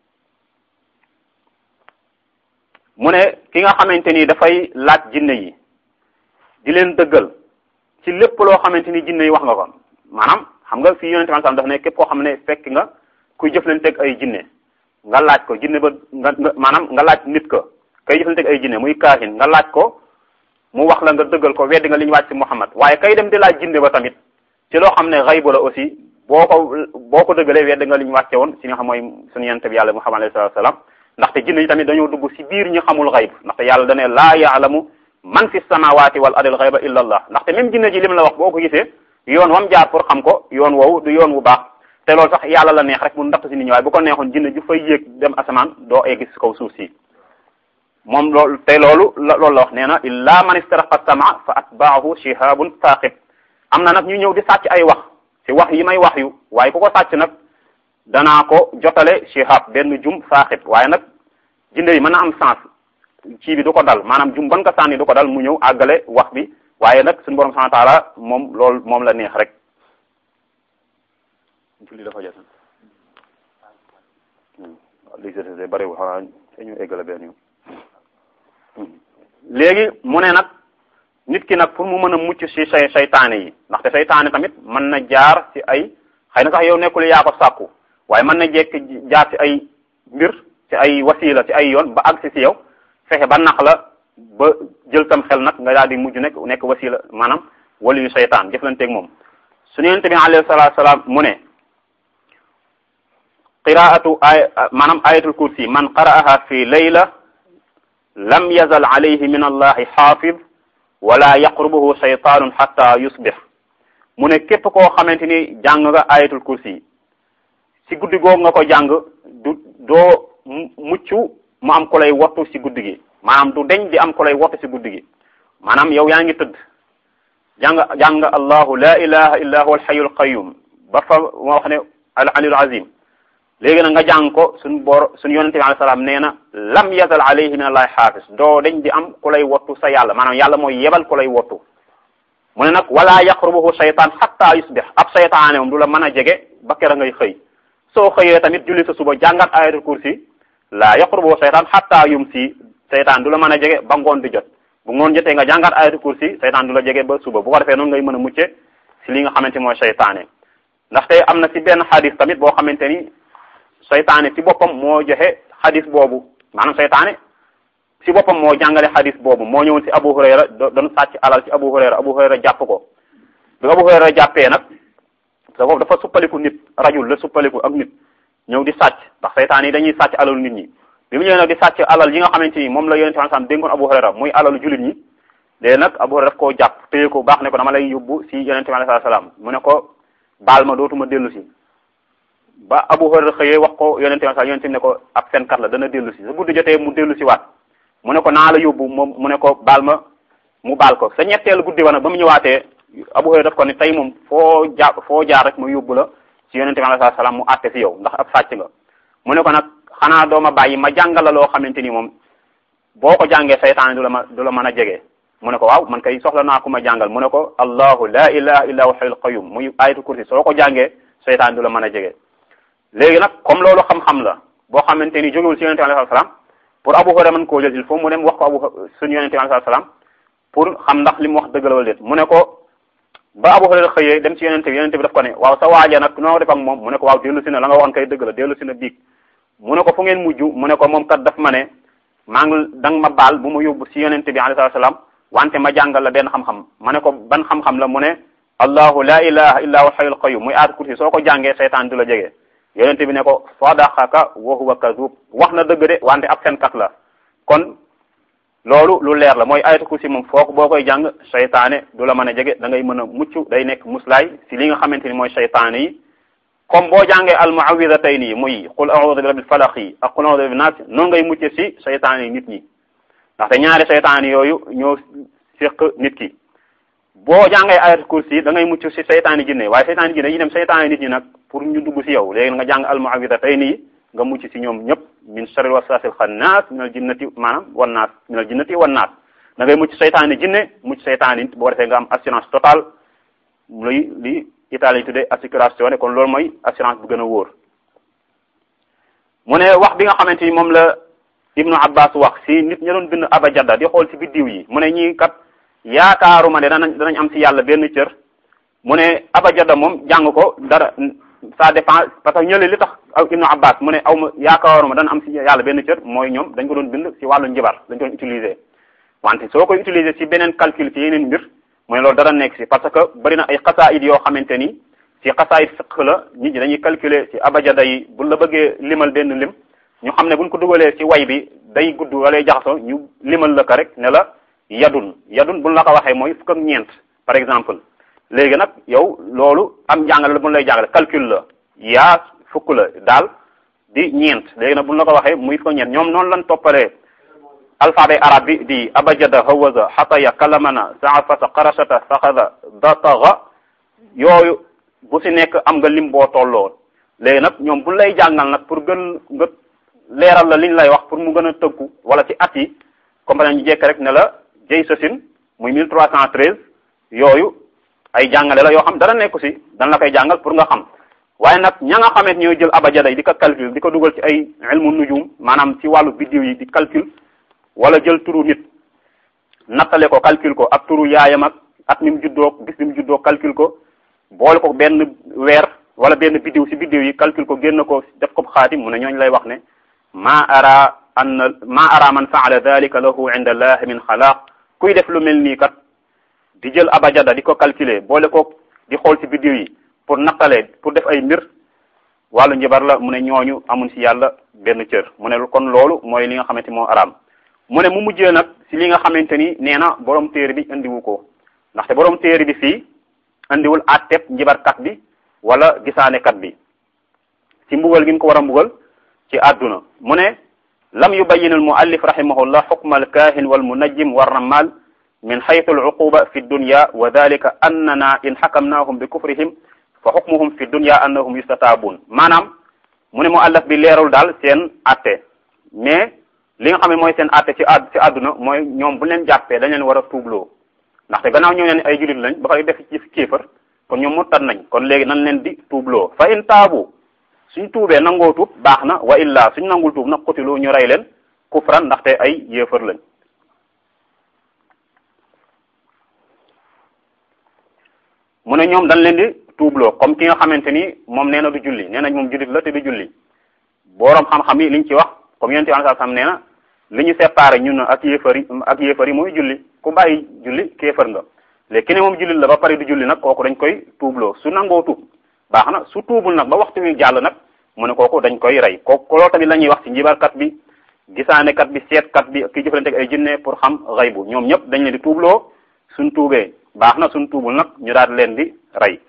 mu ne ki nga xamante ni dafay laaj jinne yi di leen dëggal ci lépp loo xamante ni jinne yi wax nga ko maanaam xam nga fii yonente bi daf ne képp koo xam ne fekk nga kuy jëflanteeg ay jinne nga laaj ko jinne ba nga maanaam nga laaj nit ko kay jëflanteeg ay jinne muy kaahin nga laaj ko mu wax la nga dëggal ko weddi nga li ñu wàcc ci Muhammad waaye kay dem di laaj jinne ba tamit ci loo xam ne xaybu la aussi boo ko boo ko dëggalee weddi nga li ñu wàcce woon si nga xam mooy suñu yonente bi yàlla Muhammad alayhi salatu wasalam ndaxte jinne yi tamit dañoo dugg si biir ñi xamul xayb ndaxte yàlla dane laa yaalamu man fi samawati wal ardil xayba illa allah ndaxte même jinne ji lim la wax boo ko gisee yoon wam jaar pour xam ko yoon woowu du yoon wu baax te loolu sax yàlla la neex rek mu ndax si nit ñi waaye bu ko neexoon jinne ju fay yéeg dem asamaan doo egg si kaw suuf si moom loolu te loolu loolu la wax nee na illa man istaraqa sama fa atbaahu shihabun saqib am na nag ñu ñëw di sàcc ay wax si wax yi may wax yu waaye ku ko sàcc nag danaa ko jotale shihab benn jum saqib waaye nag jinne yi mën na am sens ci bi du ko dal maanaam jum ban ko sànni du ko dal mu ñëw àggale wax bi waaye nag suñu borom subhanahu wa taala moom loolu moom la neex rek julli dafa jot li se bariwul xanaa ñu eggale benn yoon léegi mu ne nag nit ki nag pour mu mën a mucc ci say saytaane yi ndaxte saytaane tamit mën na jaar ci ay xëy na sax yow nekkul yaa ko sàkku waaye mën na jekk jaar ci ay mbir ci ay wasila ci ay yoon ba agsi ci yow fexe ba nax la ba jël tam xel nag nga daal di mujj nekk nekk wasila maanaam wali yu saytaan jëflanteeg moom suñu yonent bi alayhi salaatu salaam mu ne qiraatu ay maanaam ayatul kursi man qara'aha fi layla lam yazal alayhi min allahi xaafid wala yaqrubuhu shaytaanun xatta yusbix mu ne képp koo xamante ni jàng nga ayatul kursi ci guddi googu nga ko jàng du doo mucc mu am ko lay wattu ci guddi gi maanaam du deñ di am ko lay wattu ci guddi gi maanaam yow yaa ngi tëdd jàng jàng allahu la ilaha illa huwa alxayyul qayyum ba fa moo wax ne al aliyul azim léegi nag nga jàng ko suñu bor suñu yonente bi alayhi salaam nee na lam yazal alayhi min allahi xaafis doo dañ di am ku lay wattu sa yàlla maanaam yàlla mooy yebal ku lay wattu mu ne nag wala yaqrubuhu shaytaan xatta yusbix ab shaytaane moom du la mën a jege ba kera ngay xëy soo xëyee tamit julli sa suba jàngat ayatul kursi la yaqrubuhu shaytaan xatta yumsi shaytaan du la mën a jege ba ngoon di jot bu ngoon jotee nga jàngat ayatul kursi shaytaan du la jege ba suba bu ko defee noonu ngay mën a mucce si li nga xamante mooy shaytaane ndaxte am na si benn xadis tamit boo xamante ni saytaane ci boppam moo joxe xadis boobu maanaam saytaane ci boppam moo jàngale xadis boobu moo ñëwoon ci Abu Hurayra doon sàcc alal ci Abu Hurayra Abu Hurayra jàpp ko bi Abu Hurayra jàppee nag dafa dafa suppaliku nit rajul la suppaliku ak nit ñëw di sàcc ndax saytaan yi dañuy sàcc alalu nit ñi bi mu ñëwee nag di sàcc alal yi nga xamante ni moom la yonente bi sallam dénkoon Abu Hurayra muy alalu jullit ñi léegi nag Abu Hurayra daf koo jàpp téye ko baax ne ko dama lay yóbbu ci yonente bi sallam mu ne ko baal ma dootuma dellu si ba Abu Hurayra xëyee wax ko yonente bi sallam yonente ne ko ab fenkat la dana dellu si su guddi jotee mu dellu si waat mu ne ko naa la yóbbu moom mu ne ko baal ma mu baal ko sa ñetteelu guddi wa nag ba mu ñëwaatee Abu Hurayra daf ko ne tey moom foo jaar foo jaar rek mu yóbbu la ci yonente bi alayhi salaam mu àtte si yow ndax ab sàcc nga mu ne ko nag xanaa dooma bàyyi ma jàngal la loo xamante ni moom boo ko jàngee saytaan du la ma du la mën a jege mu ne ko waaw man kay soxla naa ku ma jàngal mu ne ko allahu la ilaha illa huwa hayyul qayyum muy ayatul kursi soo ko jàngee saytaan du la mën a jege léegi nag comme loolu xam-xam la boo xamante ni jógewul ci yonente bi alayhi salaam pour Abu Hurayra mën koo jël il faut mu dem wax ko abu suñu yonente bi alayhi salaam pour xam ndax li mu wax dëgg la wala déet mu ne ko ba Abu Hurayra xëyee dem ci yonente bi yonente bi daf ko ne waaw sa waaja nag noo def ak moom mu ne ko waaw dellu si na la nga waxoon kay dëgg la dellu si na biig mu ne ko fu ngeen mujj mu ne ko moom kat daf ma ne maa ngi da nga ma baal bu ma yóbbu si yonente bi alayhi salaam wante ma jàngal la benn xam-xam ma ne ko ban xam-xam la mu ne allahu la ilaha illa huwa hayyul qayyum muy aat kursi soo ko jàngee seytaan du la jege yonente bi ne ko sadaqaka wa huwa kadhub wax na dëgg de wante ab fenkat la kon loolu lu leer la mooy ayatul kursi moom foog boo koy jàng seytaane du la mën a jege da ngay mën a mucc day nekk muslaay si li nga xamante ni mooy seytaane yi comme boo jàngee al muawidatayni yi muy qul a'udhu bi rabbil falaq yi ak qul a'udhu bi nas noonu ngay mucce si seytaane yi nit ñi ndaxte ñaari seytaane yooyu ñoo séq nit ki boo jàngee ayatul kursi da ngay mucc si seytaane jinne waaye seytaane jinne yi dem seytaane nit ñi nag pour ñu dugg si yow léegi nga jàng al muawidatayni yi nga mucc si ñoom ñëpp min sharril waswasil xannaas minal jinnati maanaam wan naas minal jinnati wan naas da ngay mucc seytaane jinne mucc seytaane nit boo defee nga am assurance totale luy li Italie tuddee assicurazione kon loolu mooy assurance bu gën a wóor mu ne wax bi nga xamante ni moom la Ibnu Abbas wax si nit ña doon bind abajada di xool si biddiw yi mu ne ñii kat yaakaaruma ne danañ danañ am si yàlla benn cër mu ne abajada moom jàng ko dara ça dépend parce que ñële li tax Ibnu Abbas mu ne aw ma yaakaaruma dana am si yàlla benn cër mooy ñoom dañ ko doon bind si wàllu njibar dañ ko doon utiliser wante soo koy utiliser si beneen calcul si yeneen mbir mooy loolu dara nekk si parce que bari na ay xasaayid yoo xamante ni si xasaayid fiq la nit ñi dañuy calculer si abajada yi bu la bëggee limal benn lim ñu xam ne buñ ko dugalee si way bi day gudd wala jaxasoo ñu limal la ko rek ne la yadun yadun buñ la ko waxee mooy fukk ak ñeent par exemple léegi nag yow loolu am jàngale la buñ lay jàngale calcul la yaa fukk la daal di ñeent léegi nag buñ la ko waxee muy fukk ak ñeent ñoom noonu lañ toppalee alphabet arabe bi di abajada hawaza xataya kalamana saafata qarashata saxada dataga yooyu bu si nekk am nga lim boo tolloo léegi nag ñoom bu lay jàngal nag pour gën nga leeral la liñ lay wax pour mu gën a tëggu wala ci at yi comme ñu jekk rek ne la jëy sosin muy 1313 yooyu ay jàngale la yoo xam dara nekku si dan la koy jàngal pour nga xam waaye nag ña nga xamante ñooy jël abajada yi di ko calcul di ko dugal ci ay ilmu nujum maanaam ci wàllu biddiw yi di calcul wala jël turu nit nattale ko calcul ko ak turu yaayam ak at mi mu juddoo gis bi mu juddoo calcul ko boole ko benn weer wala benn biddiw si biddiw yi calcul ko génn ko def ko xaatim mu ne ñooñu lay wax ne ma ara an ma ara man faala dalika lahu inda allah min xalaaq kuy def lu mel nii kat di jël abajada di ko calculer boole ko di xool si biddiw yi pour nattale pour def ay mbir wàllu njabar la mu ne ñooñu amuñ si yàlla benn cër mu ne kon loolu mooy li nga xamante moo araam mu ne mu mujjee nag si li nga xamante ni nee na borom téere bi indiwu ko ndaxte borom téere bi fii indiwul atteb njibarkat bi wala gisaanekat bi ci mbugal gi mu ko war a mbugal ci àdduna mu ne lam yubayyin al muallif rahimahullah xukma al kahin wal munajjim war ramal min xaytu al uquba fi dunya wa dalika annana in xakamnahum bi kufrihim fa xukmuhum fi dunya annahum yustataabun maanaam mu ne muallaf bi leerul daal seen atte mais li nga xam ne mooy seen atte ci ad ci àdduna mooy ñoom bu leen jàppee dañ leen war a tuubloo ndaxte gannaaw ñoo leen ay julit lañ ba pare def ci kéefar kon ñoom murtad nañ kon léegi nañ leen di tuubloo fa in taabu suñ tuubee nangoo tuub baax na wa illa suñ nangul tuub nag xutiloo ñu rey leen kufran ndaxte ay yéefar lañ mu ne ñoom dañ leen di tuubloo comme ki nga xamante ni moom nee na du julli nee nañ moom julit la te du julli boroom xam-xam yi liñ ci wax comme yonent bi sallallahu alayhi wasallam nee na li ñu séparé ñun ak yéefar yi ak yéefar yi mooy julli ku bàyyi julli kéefar nga léegi ki ne moom jullit la ba pare du julli nag kooku dañ koy tuubloo su nangoo tuub baax na su tuubul nag ba waxtu wi jàll nag mu ne kooku dañ koy rey kooku loolu tamit la ñuy wax ci njibarkat bi gisaanekat bi seetkat bi ki jëfalante ak ay jinne pour xam xaybu ñoom ñëpp dañ leen di tuubloo suñ tuubee baax na suñ tuubul nag ñu daal leen di rey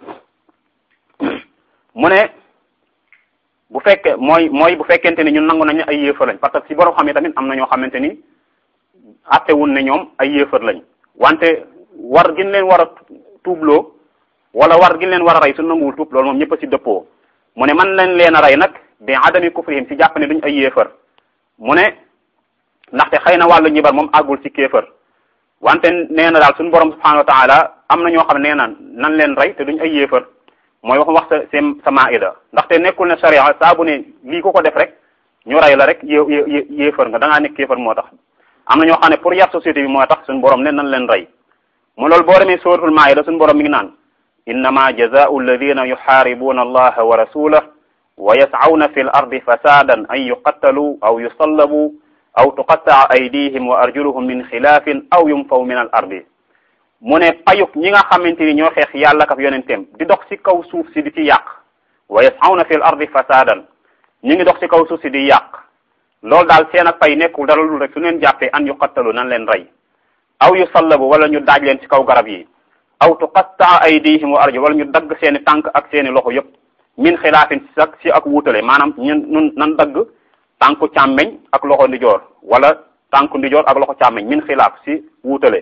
mu ne bu fekkee mooy mooy bu fekkente ni ñun nangu nañu ay yéefar lañ parce que si borom xam yi tamit am na ñoo xamante ni attewul ne ñoom ay yéefar lañ wante war gin leen war a tuubloo wala war gin leen war a rey su nanguwul tuub loolu moom ñëpp a ci dëppoo mu ne man leen leen a rey nag bi adami kufrihim ci jàpp ne duñ ay yéefar mu ne ndaxte xëy na wàllu ñibar moom àggul ci kéefar wante nee na daal suñu borom subhanahu wa taala am na ñoo xam ne nee na nan leen rey te duñ ay yéefar mooy wax wax sa seen sa maida ndaxte nekkul ne sharia saa bu ne lii ko ko def rek ñu rey la rek yé yé yéefar nga da ngaa nekk yéefar moo tax am na ñoo xam ne pour yar société bi moo tax suñu borom ne nan leen rey mu loolu boo demee suratul maida suñu borom mi ngi naan innama jazaau alladina yuxaaribuna allaha wa rasulah wa yascawna fi l ardi fasadan an yuqattalu aw yusallabu aw tuqattaa aydihim wa arjuluhum min xilaafin aw yumfaw min al ardi mu ne payuk ñi nga xamante ni ñoo xeex yàlla kaf yonenteem di dox ci kaw suuf si di ci yàq wa yas'awna fil ardi fasadan ñu ngi dox ci kaw suuf si di yàq loolu daal seen ak pay nekkul dara lu rek su leen jàppee an yuqattalu nan leen rey aw yu sallabu wala ñu daaj leen ci kaw garab yi aw tuqattaa aydihim wa arjul wala ñu dagg seeni tànk ak seeni loxo yëpp min xilaafin si ak si ak wuutale maanaam ñun ñun nan dagg tànku càmmeñ ak loxo ndijoor wala tànku ndijoor ak loxo càmmeñ min xilaaf si wuutale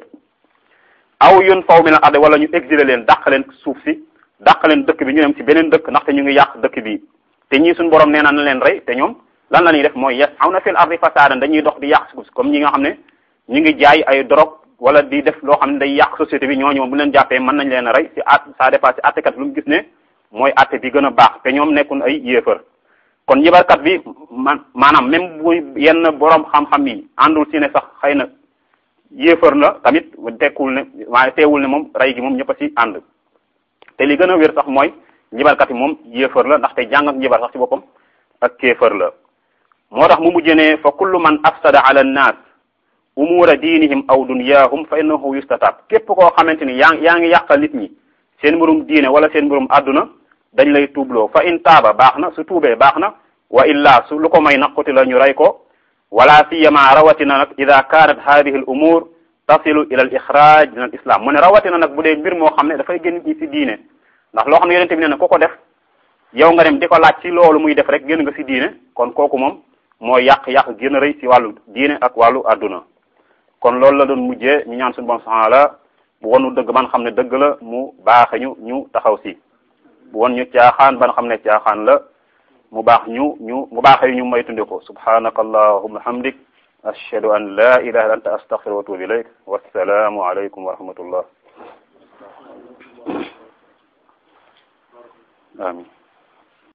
aw yun faw min al ardi wala ñu exilé leen dàq leen suuf si dàq leen dëkk bi ñu dem ci beneen dëkk ndaxte ñu ngi yàq dëkk bi te ñii suñu borom nee na na leen rey te ñoom lan la ñuy def mooy yes aw na fil ardi fasadan dañuy dox di yàq suuf comme ñi nga xam ne ñu ngi jaay ay drogue wala di def loo xam ne day yàq société bi ñooñu moom bu leen jàppee mën nañ leen a rey si at ça dépend si attekat lu mu gis ne mooy atte bi gën a baax te ñoom nekkul ay yéefar kon njibarkat bi man maanaam même bu yenn borom xam-xam yi àndul si ne sax xëy na yéefar la tamit tekkul ne waaye teewul ne moom rey gi moom ñëpp a ci ànd te li gën a wér sax mooy njibarkat yi moom yéefar la ndaxte jàng ak njibar sax ci boppam ak kéefar la moo tax mu mujjee ne fa kullu man afsada ala nnaas umura diinihim aw dunyahum fa innahu yustatab képp koo xamante ni yaa yaa ngi yàqal nit ñi seen mbirum diine wala seen mbirum àdduna dañ lay tuubloo fa in taaba baax na su tuubee baax na wa illa su lu ko may naqoti la ñu rey ko wala siyama rawatina nag ida kanat hadihi al umur tasilu ila al ixraj min al islam mu ne rawatina nag bu dee mbir moo xam ne dafay génn ñi ci diine ndax loo xam ne yonente bi nee na ku ko def yow nga dem di ko laaj ci loolu muy def rek génn nga ci diine kon kooku moom mooy yàq-yàq gën a rëy ci wàllu diine ak wàllu adduna kon loolu la doon mujjee ñu ñaan suñu bon subhanahu la bu wonu dëgg ban xam ne dëgg la mu baaxe ñu ñu taxaw si bu won ñu caaxaan ban xam ne caaxaan la mu baax ñu ñu mu baaxee ñu may tunde ko subhanaka allahumma hamdik ashhadu an la ilaha illa anta astaghfiruka wa atubu ilayk wassalaamu alaykum wa rahmatullah amin